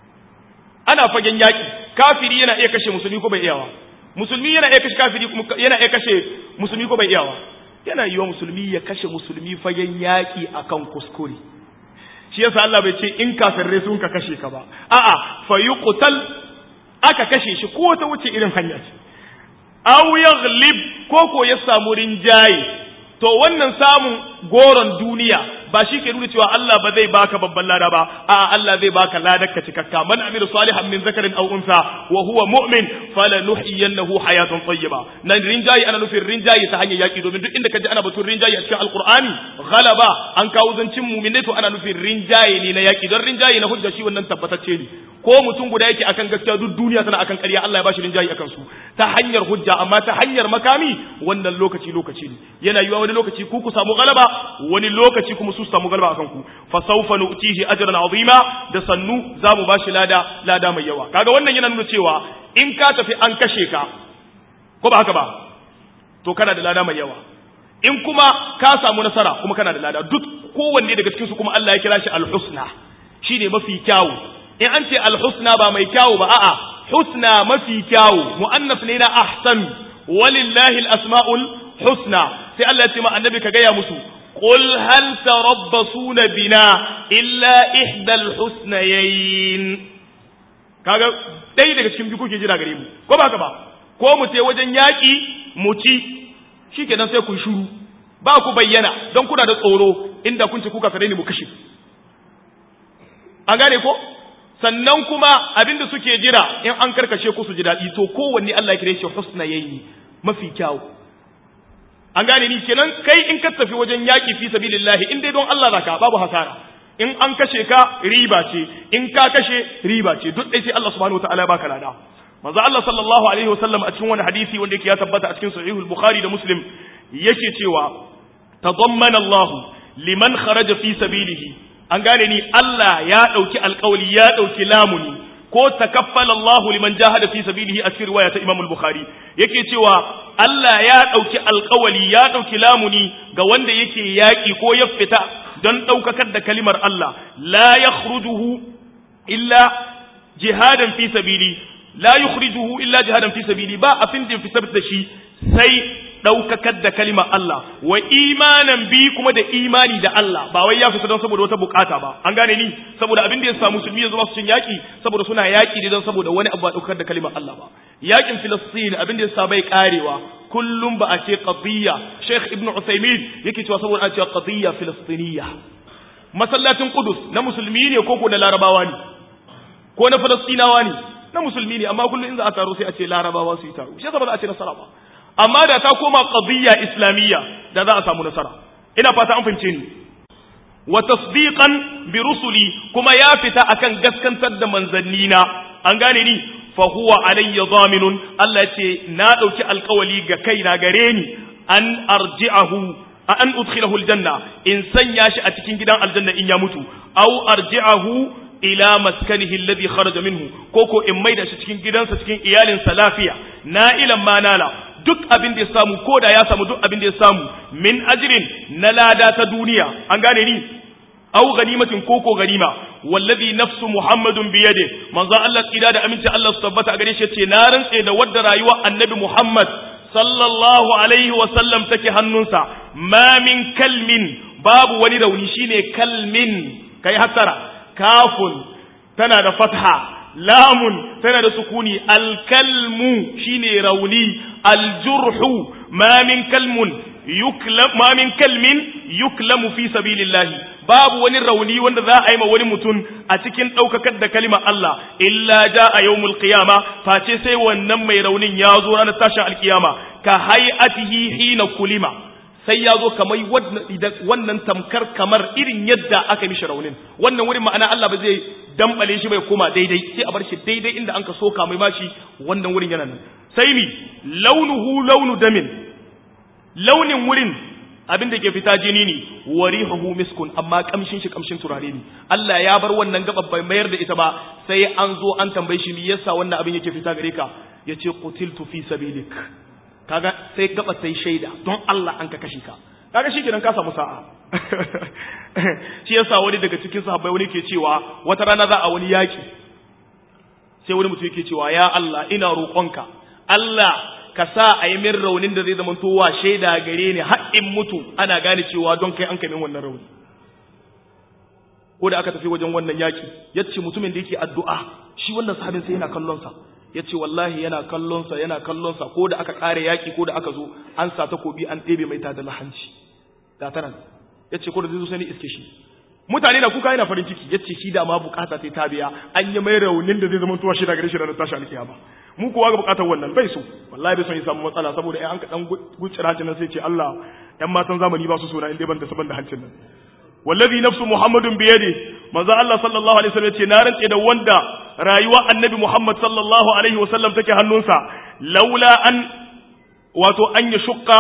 ana fagen yaki kafiri yana iya kashe musulmi ko bai iyawa musulmi yana iya kashe kafiri yana iya kashe musulmi ko bai iyawa yana yiwa musulmi ya kashe musulmi fagen yaƙi akan kuskure shi yasa Allah bai ce in kafirai sun ka kashe ka ba a'a fa yuqtal aka kashe shi ko ta wuce irin hanya ce aw yaghlib ko ko ya samu rinjaye to wannan samun goron duniya ba shi ke nuna cewa Allah ba zai baka babban lada ba a Allah zai baka ladar ka cikakka man amila salihan min zakarin aw unsa wa huwa mu'min falanuhyiyannahu hayatan tayyiba nan rinjayi ana nufin rinjayi ta hanyar yaki domin duk inda kaji ana batun rinjayi a cikin alqur'ani ghalaba an kawo zancin mu'minai to ana nufin rinjayi ne na yaki don rinjayi na hujja shi wannan tabbatacce ne ko mutum guda yake akan gaskiya duk duniya tana akan ƙarya Allah ya bashi rinjayi akan su ta hanyar hujja amma ta hanyar makami wannan lokaci lokaci ne yana yiwa wani lokaci ku ku samu galaba wani lokaci kuma su samu galaba akan ku fa sawfa nu'tihi ajran azima da sannu zamu bashi lada lada mai yawa kaga wannan yana nuna cewa in ka tafi an kashe ka ko ba haka ba to kana da lada mai yawa in kuma ka samu nasara kuma kana da lada duk kowanne daga cikin su kuma Allah ya kira shi al-husna shine mafi kyawu in an ce al-husna ba mai kyawu ba a'a husna mafi kyawu muannas ne na ahsan walillahi al-asma'ul husna sai Allah ya ce ma annabi ka gaya musu qul hal tarabbasuna bina illa ihdal husnayayn kaga dai daga cikin biyu kuke jira gare mu ko ba ka ba ko mu ce wajen yaki mu ci shikenan sai ku shuru ba ku bayyana don kuna da tsoro inda kun ci kuka kare ni mu kashe an gane ko sannan kuma abinda suke jira in an karkashe ku su ji daɗi to kowanne Allah ya kire shi husnayayn mafi kyawu an gane ni kenan kai in ka tafi wajen yaƙi fi sabilillahi in dai don Allah zaka babu hasara in an kashe ka riba ce in ka kashe riba ce duk dai sai Allah subhanahu wataala ya baka lada manzo Allah sallallahu alaihi wasallam a cikin wani hadisi wanda yake ya tabbata a cikin sahihul bukhari da muslim yake cewa tadammana Allah liman kharaja fi sabilihi an gane ni Allah ya dauki alƙawli ya dauki lamuni ko takaffala Allah liman jahada fi sabilihi a cikin riwaya ta Imam al-Bukhari yake cewa Allah ya dauki alƙawali ya dauki lamuni ga wanda yake yaki ko ya fita don daukakar da kalimar Allah la yakhrujuhu illa jihadan fi sabili la yukhrijuhu illa jihadan fi sabili ba afin da fitar da shi sai daukakar da kalimar Allah wa imanan bi kuma da imani da Allah ba wai ya fita don saboda wata bukata ba an gane ni saboda abin da ya samu musulmi yanzu ba su cin yaki saboda suna yaki ne don saboda wani abu ba daukar da kalimar Allah ba yakin Filistin abin da ya sa bai karewa kullum ba a ce qadiyya Sheikh Ibn Uthaymeen yake cewa saboda a ce qadiyya filistiniyya masallacin Qudus na musulmi ne ko ko na Larabawa ne ko na Falastinawa ne na musulmi ne amma kullum in za a taro sai a ce Larabawa su yi taro shi yasa ba za a ce nasara ba amma da ta koma qadiyya islamiyya da za a samu nasara ina fata an fahimce ni wa tasdiqan bi rusuli kuma ya fita akan gaskantar da manzannina an gane ni fa huwa alayya zaminun Allah ce na dauki alkawali ga kaina gare ni an arji'ahu an udkhilahu aljanna in sanya shi a cikin gidan aljanna in ya mutu aw arji'ahu ila maskanihi alladhi kharaja minhu koko in maida shi cikin gidansa cikin iyalinsa lafiya na'ilan ma nala duk abin da ya samu ko da ya samu duk abin da ya samu min ajrin na lada ta duniya an gane ni aw ganimatin koko ganima wallazi nafsu muhammadun biyade manzo Allah tsira da aminci Allah su tabbata a gare shi yace na rantse da wadda rayuwa annabi Muhammad sallallahu alaihi wa sallam take hannunsa ma min kalmin babu wani rauni shine kalmin kai hasara kafun tana da fatha lamun tana da sukuni alkalmu shine rauni aljurhu ma min kalmun yuklam ma min kalmin yuklamu fi sabilillahi babu wani rauni wanda za a yi ma wani mutum a cikin ɗaukakar da kalimar Allah illa ja a yawmul qiyama face sai wannan mai raunin ya zo ranar tashin alkiyama ka hay'atihi hina kulima sai ya zo kamar wannan tamkar kamar irin yadda aka mishi raunin wannan wurin ma'ana Allah ba zai dambale shi bai koma daidai sai a bar shi daidai inda an ka soka mai mashi wannan wurin yana nan sai mi launuhu launu damin launin wurin abin da ke fita jini ne warihuhu miskun amma kamshin shi kamshin turare ne Allah ya bar wannan gaba bai mayar da ita ba sai an zo an tambaye shi me yasa wannan abin yake fita gare ka yace qutiltu fi sabilik kaga sai gaba sai shaida don Allah an ka kashe ka kaga shi kenan ka samu sa'a shi yasa wani daga cikin sahabbai wani ke cewa wata rana za a wani yaki sai wani mutum yake cewa ya Allah ina roƙonka Allah ka sa a yi min raunin da zai zama towa shaida gare ni har in mutu ana gane cewa don kai an kai min wannan rauni ko da aka tafi wajen wannan yaki yace mutumin da yake addu'a shi wannan sahabin sai yana kallon sa yace wallahi yana kallon sa yana kallon sa ko da aka kare yaki ko da aka zo an sa takobi an ɗebe mai ta da lahanci da tanan yace ko da zai zo sai ni iske shi mutane na kuka yana farin ciki yace shi da ma bukata sai ta biya an yi mai raunin da zai zama tuwa shi daga gare shi ranar tashi alkiyama mu kowa ga bukatar wannan bai so wallahi bai son ya samu matsala saboda ai an ka dan gutsira hancin nan sai ce Allah ƴan matan zamani ba su so na inda ban da saban da hancin nan wallazi nafsu muhammadun biyadi manzo Allah sallallahu alaihi wasallam yace na rantse da wanda rayuwa annabi Muhammad sallallahu alaihi wasallam take hannunsa laula an wato an ya shukka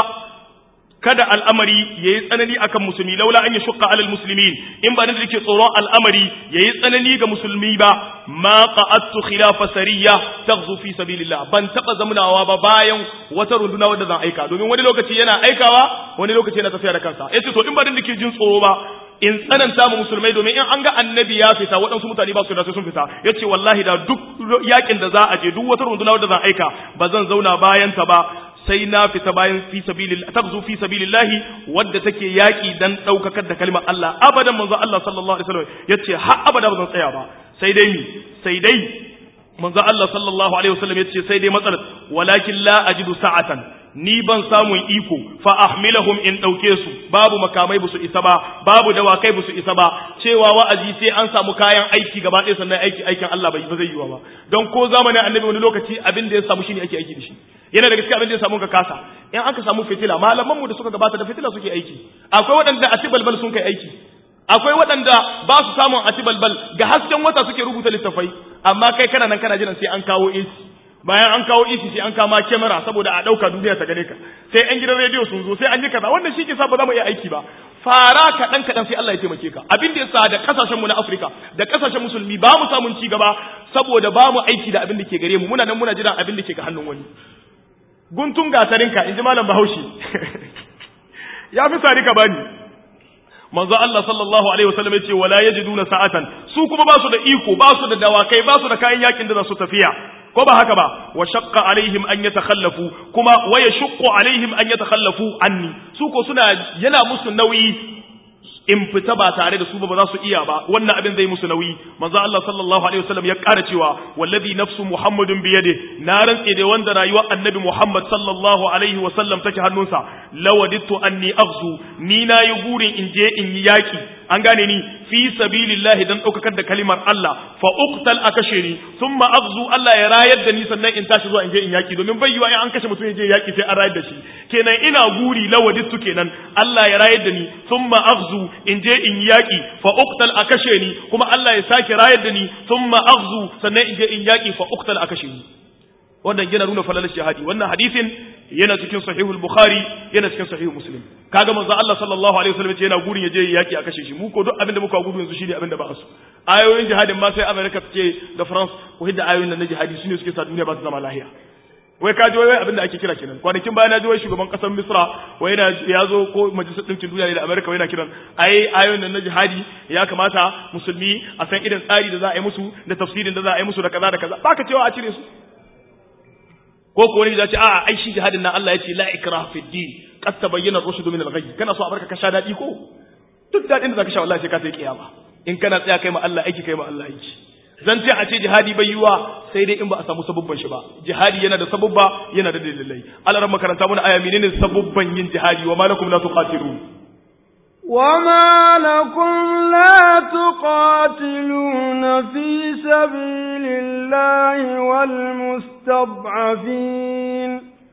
kada al'amari yayi tsanani akan musulmi laula an ya shukka alal muslimin in ba da yake tsoron al'amari yayi tsanani ga musulmi ba ma qa'attu khilafa sariya taghzu fi sabilillah ban taba zamunawa ba bayan wata runduna wadda zan aika domin wani lokaci yana aikawa wani lokaci yana tafiya da kansa yace to in ba da nake jin tsoro ba in tsananta mu musulmai domin in an ga annabi ya fita waɗansu mutane ba su da sun fita yace wallahi da duk yakin da za a je duk wata runduna wadda zan aika ba zan zauna bayan ta ba sai na fita bayan fi sabilillah tagzu fi sabilillah wadda take yaki dan daukakar da kalmar Allah abadan manzo Allah sallallahu alaihi wasallam yace har abada ba zan tsaya ba sai dai mi sai dai manzo Allah sallallahu alaihi wasallam yace sai dai matsalar walakin la ajidu sa'atan ni ban samun iko fa ahmilahum in dauke su babu makamai busu isa ba babu dawakai busu isa ba cewa wa'azi sai an samu kayan aiki gaba ɗaya sannan aiki aikin Allah bai ba zai yiwa ba don ko zamanin annabi wani lokaci abin da ya samu shine ake aiki da shi yana da gaske abin da ya samu ka kasa in aka samu fitila malaman mu da suka gabata da fitila suke aiki akwai waɗanda a tibalbal sun kai aiki akwai waɗanda ba su samun a tibalbal ga hasken wata suke rubuta littafai amma kai kana nan kana jiran sai an kawo AC bayan an kawo isi sai an kama kyamara saboda a ɗauka duniya ta gane ka sai yan gidan rediyo sun zo sai an yi kaza wannan shi ke sa ba za mu iya aiki ba fara kaɗan kaɗan sai Allah ya taimake ka abin da yasa da kasashen mu na Afirka da kasashen musulmi ba mu samun ci gaba saboda ba mu aiki da abin da ke gare mu muna nan muna jiran abin da ke ga hannun wani guntun gasarinka in ji malam Bahaushe ya fi sari ka bani manzo Allah sallallahu alaihi wasallam ya ce wala yajiduna sa'atan su kuma ba su da iko ba su da dawakai ba su da kayan yakin da za su tafiya ko ba haka ba wa shaqqa alaihim an yatakhallafu kuma wa yashqu alaihim an yatakhallafu anni su ko suna yana musu nauyi in fita ba tare da su ba ba za su iya ba wannan abin zai musu nauyi manzo Allah sallallahu alaihi wasallam ya ƙara cewa wallazi nafsu muhammadun bi yadi na rantse da wanda rayuwar annabi muhammad sallallahu alaihi wasallam take hannunsa lawadittu anni aghzu ni na yi burin in je in yi yaki an gane ni fi sabilillahi dan daukakar da kalimar Allah fa uqtal akashe ni thumma aghzu Allah ya rayar da ni sannan in tashi zuwa in je in yaki domin bai yiwa in an kashe mutum ya je yaki sai an rayar da shi kenan ina guri lawadittu kenan Allah ya rayar da ni thumma aghzu in je in yaki fa uqtal akashe ni kuma Allah ya sake rayar da ni thumma aghzu sannan in je in yaki fa uqtal akashe ni wannan yana nuna falalar jihadi wannan hadisin yana cikin sahihul bukhari yana cikin sahihul muslim kaga manzo Allah sallallahu alaihi wasallam yana gurin ya je yaki a kashe shi mu ko duk abinda muka gudu yanzu shine abinda ba su ayoyin jihadin ma sai America ce da France ko hidda ayoyin nan na jihadi sune suke sa duniya ba su zama lahiya wai ka ji wai abinda ake kira kenan kwanakin bayan na ji wai shugaban kasar Misra wai yana ya zo ko majalisar dinkin duniya ne da America wai yana kiran ai ayoyin nan na jihadi ya kamata musulmi a san irin tsari da za a yi musu da tafsirin da za a yi musu da kaza da kaza baka cewa a cire su ko ko wani ya ce a'a ai shi jihadin nan Allah ya ce la ikraha fi din qad tabayyana ar-rushd min al-ghayy kana so a barka ka sha dadi ko duk dadin da zaka sha wallahi sai ka sai kiyama in kana tsaya kai ma Allah aiki kai ma Allah aiki zan ce a ce jihadi bai yiwa sai dai in ba a samu sabubban shi ba jihadi yana da sabubba yana da dalilai Allah ran makaranta mun aya menene sabubban yin jihadi wa malakum la tuqatilun وما لكم لا تقاتلون في سبيل الله والمستضعفين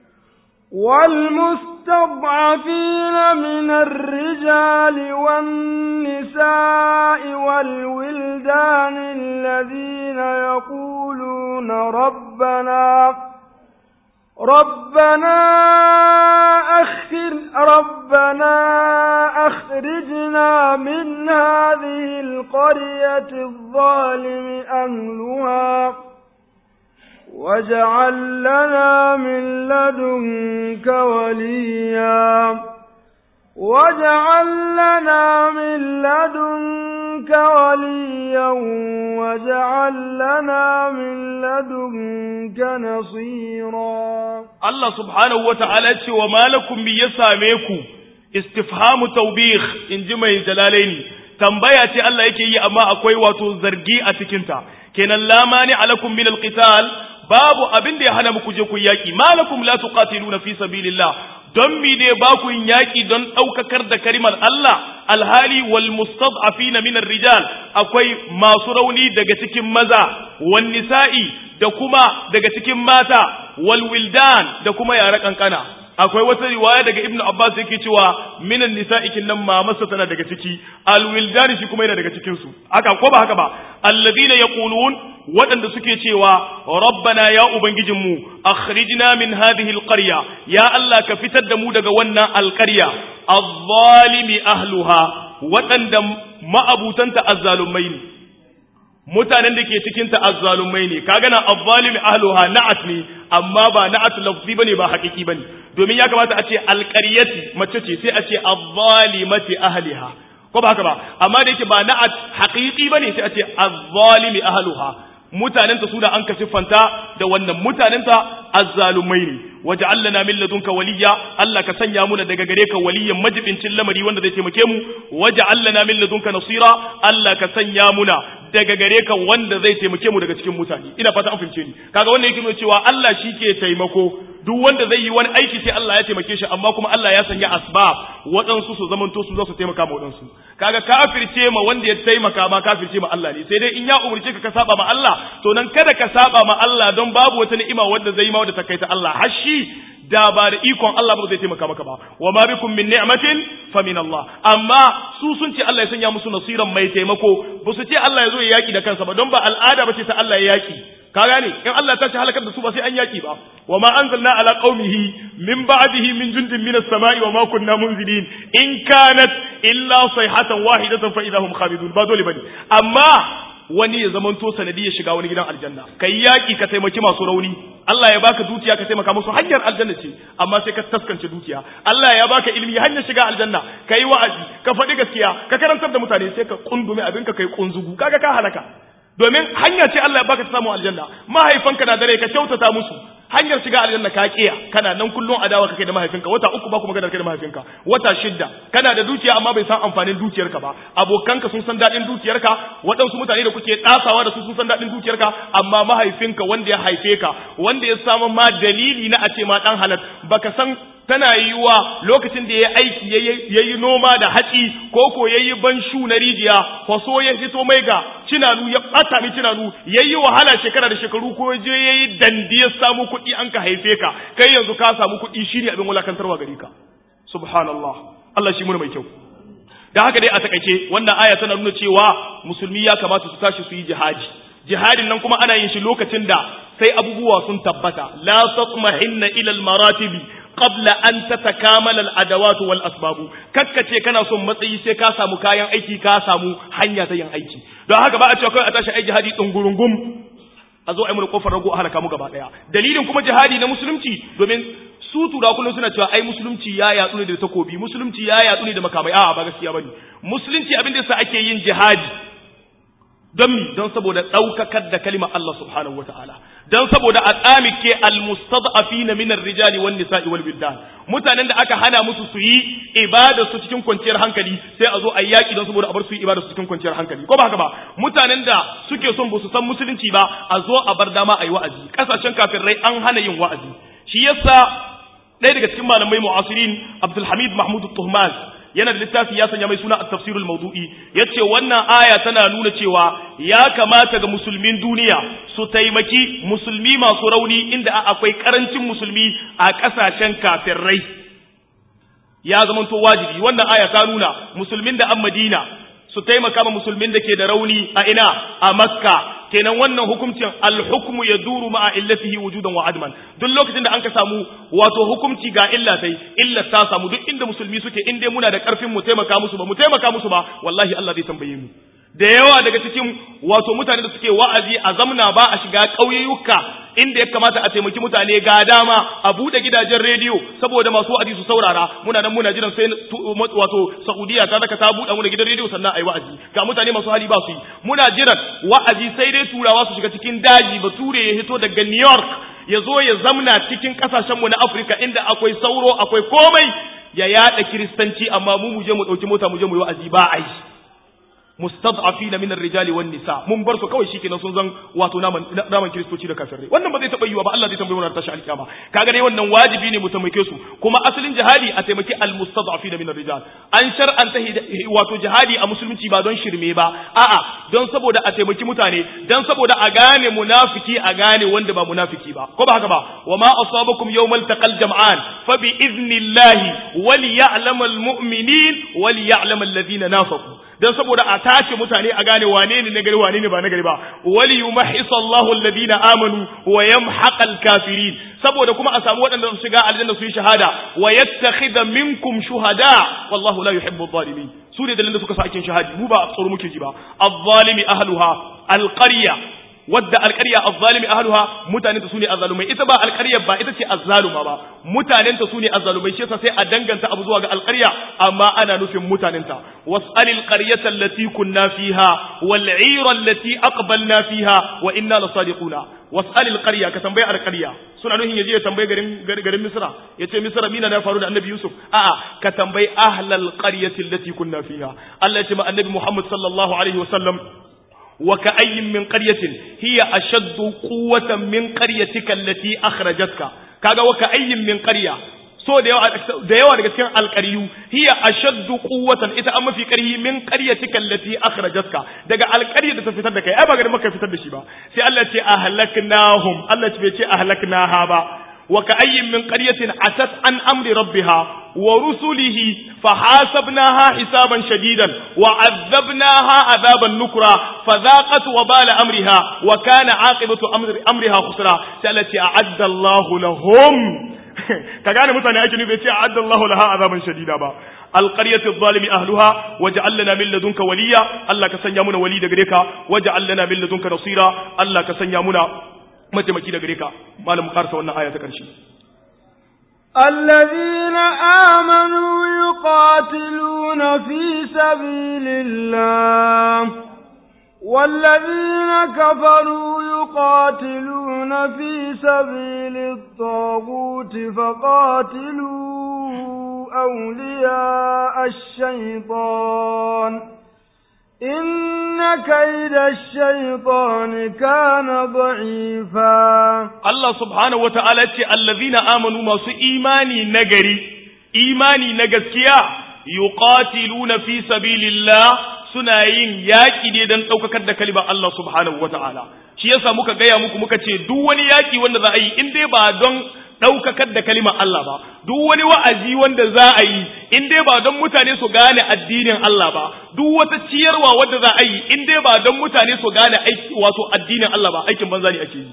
والمستضعفين من الرجال والنساء والولدان الذين يقولون ربنا ربنا أخر ربنا أخرجنا من هذه القرية الظالم أهلها واجعل لنا من لدنك وليا واجعل لنا من لدنك وليا واجعل لنا من لدنك نصيرا Allah subhanahu wata'ala ce wa malakum mi ya same ku istifhamu tawbih in ji mai jalalaini tambaya ce Allah yake yi amma akwai wato zargi a cikinta kenan la mani alakum min alqital babu abin da ya hana muku je ku yaki malakum la tuqatiluna fi sabilillah don mi ne ba ku yin yaki don daukakar da karimar Allah alhali wal mustad'afina min rijal akwai masu rauni daga cikin maza wan nisa'i da kuma daga cikin mata wal wildan da kuma yara kankana akwai wata riwaya daga ibnu abbas yake cewa minan nisa'ikin nan mamarsa tana daga ciki alwildan shi kuma yana daga cikin su haka ko ba haka ba alladhina yaqulun waɗanda suke cewa rabbana ya ubangijinmu akhrijna min hadhihi alqarya ya allah ka fitar da mu daga wannan alqarya adh-dhalimi ahluha waɗanda ma'abutanta azzalumai ne mutanen da ke cikin ta azzalumai ne kaga na azzalimi ahluha na'at ne amma ba na'at lafzi bane ba haƙiƙi bane domin ya kamata a ce alƙaryati mace ce sai a ce azzalimati ahliha ko ba haka ba amma da yake ba na'at haƙiƙi bane sai a ce azzalimi ahluha mutanen ta su da an ka siffanta da wannan mutanen ta azzalumai ne waja'al lana min ladunka waliya Allah ka sanya muna daga gare ka waliyan majibincin lamari wanda zai taimake mu waja'al lana min ladunka nasira Allah ka sanya muna daga gare ka wanda zai taimake mu daga cikin mutane ina fata an fahimce ni kaga wannan yake nuna cewa Allah shi ke taimako duk wanda zai yi wani aiki sai Allah ya taimake shi amma kuma Allah ya sanya asbab waɗansu su zamanto su za su taimaka ma waɗansu kaga kafirce ma wanda ya taimaka ma kafirce ma Allah ne sai dai in ya umurce ka ka saba ma Allah to nan kada ka saba ma Allah don babu wata ni'ima wanda zai yi ma wanda ta kai ta Allah har shi da ba da ikon Allah ba zai taimaka maka ba wa ma bikum min ni'matin fa min Allah amma su sun ce Allah ya sanya musu nasiran mai taimako ba su ce Allah ya zo ya yaki da kansa ba don ba al'ada bace ta Allah ya yaki ka gane in Allah ta ci halakar da su ba sai an yaki ba wa ma anzalna ala qaumihi min ba'dihi min jundin min as-sama'i wa ma kunna munzilin in kanat illa sayhatan wahidatan fa idahum khalidun ba dole bane amma wani ya zamanto sanadi ya shiga wani gidan aljanna kai yaki ka taimaki masu rauni Allah ya baka dukiya ka taimaka musu hanyar aljanna ce amma sai ka taskance dukiya Allah ya baka ilimi hanyar shiga aljanna kai wa'azi ka faɗi gaskiya ka karantar da mutane sai ka kundume abinka kai kunzugu kaga ka halaka domin hanya ce Allah ya baka ta samu aljanna mahaifanka na dare ka kyautata musu hanyar shiga aljanna ka kiya kana nan kullun adawa kake da mahaifinka wata uku ba kuma gadar kai da mahaifinka wata shidda kana da dukiya amma bai san amfanin dukiyarka ba abokanka sun san dadin dukiyarka waɗansu mutane da kuke tsasawa da su sun san dadin dukiyarka amma mahaifinka wanda ya haife ka wanda ya samu ma dalili na a ce ma dan halal baka san tana yiwuwa lokacin da ya aiki ya yi noma da hatsi ko ko ya yi banshu na rijiya faso ya fito mai ga cinanu ya ɓata mi cinanu ya yi wahala shekara da shekaru ko je ya yi dandi ya samu kuɗi an ka haife ka kai yanzu ka samu kuɗi shi ne abin wulakantarwa gare ka subhanallah Allah shi muna mai kyau da haka dai a takaice wannan aya tana nuna cewa musulmi ya kamata su tashi su yi jihadi jihadin nan kuma ana yin shi lokacin da sai abubuwa sun tabbata la tatmahinna ila al-maratibi qabla an tatakamala al-adawat wal asbab kakkace kana son matsayi sai ka samu kayan aiki ka samu hanya ta yin aiki don haka ba a cewa kai a tashi aiki hadi dungurungum a zo a yi mu kofar rago a halaka mu gaba daya dalilin kuma jihadi na musulunci domin su tura kullum suna cewa ai musulunci ya yatsu ne da takobi musulunci ya yatsu ne da makamai a'a ba gaskiya bane musulunci abin da yasa ake yin jihadi don mi don saboda daukakar da kalimar Allah subhanahu wataala don saboda a tsamike almustad'afina min ar-rijali wan nisa'i wal wildan mutanen da aka hana musu su yi ibada su cikin kwanciyar hankali sai a zo a yaki don saboda a bar su yi ibada su cikin kwanciyar hankali ko ba haka ba mutanen da suke son ba su san musulunci ba a zo a bar dama a yi wa'azi kasashen kafirai an hana yin wa'azi shi yasa ɗaya daga cikin malamai mu'asirin Abdulhamid Mahmud Tuhmaz yana da littafi ya sanya mai suna at-tafsir al-mawdu'i yace wannan aya tana nuna cewa ya kamata ga musulmin duniya su taimaki musulmi masu rauni inda akwai karancin musulmi a kasashen kafirai ya zamanto wajibi wannan aya ta nuna musulmin da an Madina su taimaka ma musulmin da ke da rauni a ina a Makka kenan wannan hukuncin alhukmu ya duru ma'a illatihi wujudan wa adman duk lokacin da an ka samu wato hukunci ga illa sai illa ta samu duk inda musulmi suke in dai muna da karfin mu taimaka musu ba mu taimaka musu ba wallahi Allah zai tambaye mu da yawa daga cikin wato mutane da suke wa'azi a zamna ba a shiga ƙauyuka inda ya kamata a taimaki mutane ga dama a buɗe gidajen rediyo saboda masu wa'azi su saurara muna nan muna jiran sai wato Saudiya ta zaka ta buɗe muna gidan rediyo sannan ayi wa'azi ga mutane masu hali ba su yi muna jiran wa'azi sai dai turawa su shiga cikin daji bature ya hito daga New York ya zo ya zamna cikin kasashen mu na Afirka inda akwai sauro akwai komai ya yada kiristanci amma mu mu je mu dauki mota mu je mu yi wa'azi ba ai mustad'afina min ar-rijali wan nisa mun bar su kawai shikenan sun zan wato naman naman kristoci da kafirai wannan ba zai taba yiwa ba Allah zai tambaye mu tashi alkiyama kaga dai wannan wajibi ne mu taimake su kuma asalin jihadi a taimaki al-mustad'afina min ar-rijal an shar'anta wato jihadi a musulunci ba don shirme ba a'a don saboda a taimaki mutane don saboda a gane munafiki a gane wanda ba munafiki ba ko ba haka ba wa ma asabakum yawmal taqal jam'an fa bi idnillahi wal ya'lamal mu'minin wal ya'lamal ladina nafaqu dan saboda a tace mutane a gane wane ne nagari wane ne ba nagari ba wali yumahhisa Allahu alladhina amanu wa yamhaqal kafirin saboda kuma a samu waɗanda su shiga aljanna su yi shahada wa yattakhidha minkum shuhada wallahu la yuhibbu adh-dhalimin su ne dalilin da suka sa akin shahadi mu ba tsoro muke ji ba adh-dhalimi ahluha alqarya wadda alƙarya azzalimi ahluha mutanen ta sune azzalumai ita ba alƙarya ba ita ce azzaluma ba mutanen ta sune azzalumai shi yasa sai a danganta abu zuwa ga alƙarya amma ana nufin mutanen ta was'alil qaryata allati kunna fiha wal 'ira allati aqbalna fiha wa inna lasadiquna was'alil qarya ka tambaye alƙarya suna nufin yaje ya tambaye garin garin Misra yace Misra mina na faru da Annabi Yusuf a'a ka tambayi ahlal qaryati allati kunna fiha Allah ya ce ma Annabi Muhammad sallallahu alaihi wasallam وكأي من قرية هي أشد قوة من قريتك التي أخرجتك كذا وكأي من قرية so da yawa da yawa daga cikin alqariyu hiya ashaddu quwwatan ita amma fi qarhi min qaryatika allati akhrajatka daga alqarya da ta fitar da kai ai ba ga maka fitar da shi ba sai Allah ce ahlaknahum Allah ce bai ce ahlaknaha ba وكأي من قرية عتت عن أمر ربها ورسله فحاسبناها حسابا شديدا وعذبناها عذابا نكرا فذاقت وبال أمرها وكان عاقبة أمر أمرها خسرا التي أعد الله لهم كان متى أجل بيتي أعد الله لها عذابا شديدا با القرية الظالم أهلها وجعل لنا من لدنك وليا الله كسن يامنا ولي دغريكا وجعل لنا من لدنك نصيرا الله كسن يامنا mataimaki da gare ka malam karsa wannan aya ta ƙarshe الذين آمنوا يقاتلون في سبيل الله والذين كفروا يقاتلون في سبيل الطاغوت فقاتلوا أولياء الشيطان إن كيد الشيطان كان ضعيفا الله سبحانه وتعالى الذين آمنوا ما سو إيماني نجري إيماني نجسيا يقاتلون في سبيل الله suna yin yaƙi ne don ɗaukakar da kalimar Allah subhanahu wa ta'ala shi yasa muka gaya muku muka ce duk wani yaƙi wanda za a yi in dai ba don ɗaukakar da kalimar Allah ba duk wani wa'azi wanda za a yi in dai ba don mutane su gane addinin Allah ba duk wata ciyarwa wadda za a yi in dai ba don mutane su gane aiki wato addinin Allah ba aikin banza ne ake yi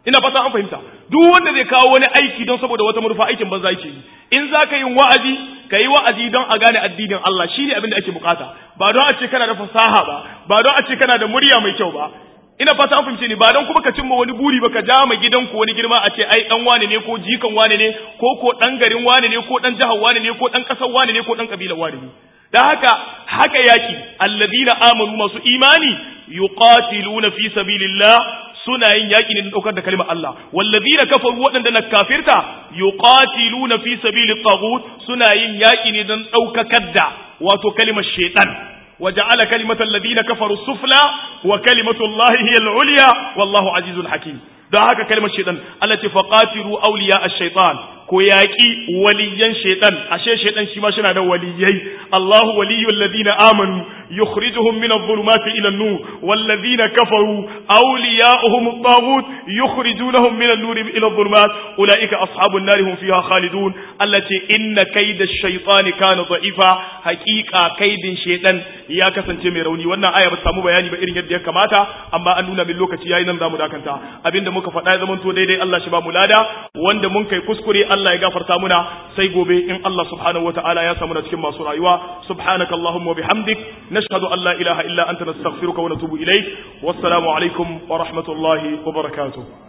ina fata an fahimta duk wanda zai kawo wani aiki don saboda wata manufa aikin banza yake yi in za ka yi wa'azi ka yi wa'azi don a gane addinin Allah shi ne abin da ake bukata ba don a ce kana da fasaha ba ba don a ce kana da murya mai kyau ba ina fata an fahimce ni ba don kuma ka cimma wani buri ba ka ja ma gidanku wani girma a ce ai dan wane ne ko jikan wane ne ko ko dan garin wane ne ko dan jihar wane ne ko dan kasar wane ne ko dan kabilar wane ne da haka haka yaki alladina amanu masu imani yuqatiluna fi sabilillah suna yin yaki ne don daukar da kalmar Allah walladina kafaru waɗanda na kafirta yuqatiluna fi sabilit taghut suna yin yaki ne don daukakar da wato kalmar shaytan وجعل كلمة الذين كفروا السفلى وكلمة الله هي العليا والله عزيز حكيم da haka kalmar shaitan Allah ce faqatilu awliya ash-shaytan ko yaki waliyan shaitan ashe shaitan shi ma shina da waliyai Allahu waliyul ladina amanu yukhrijuhum min adh-dhulumati ila an-nur wal ladina kafaru awliya'uhum at-taghut yukhrijunahum min an-nur ila adh-dhulumat ulaika ashabun nar hum fiha khalidun Allah ce inna kayda ash-shaytani kana da'ifa haqiqa kaidin shaitan ya kasance mai rauni wannan aya ba ta samu bayani ba irin yadda ya kamata amma an nuna min lokaci yayi nan zamu dakanta abinda muka faɗa ya zamanto daidai Allah shi ba mu lada wanda mun kai kuskure Allah ya gafarta muna sai gobe in Allah subhanahu wataala ya samu na cikin masu rayuwa subhanaka allahumma bihamdik nashhadu an la ilaha illa anta nastaghfiruka wa natubu ilaik wassalamu alaikum wa rahmatullahi wa barakatuh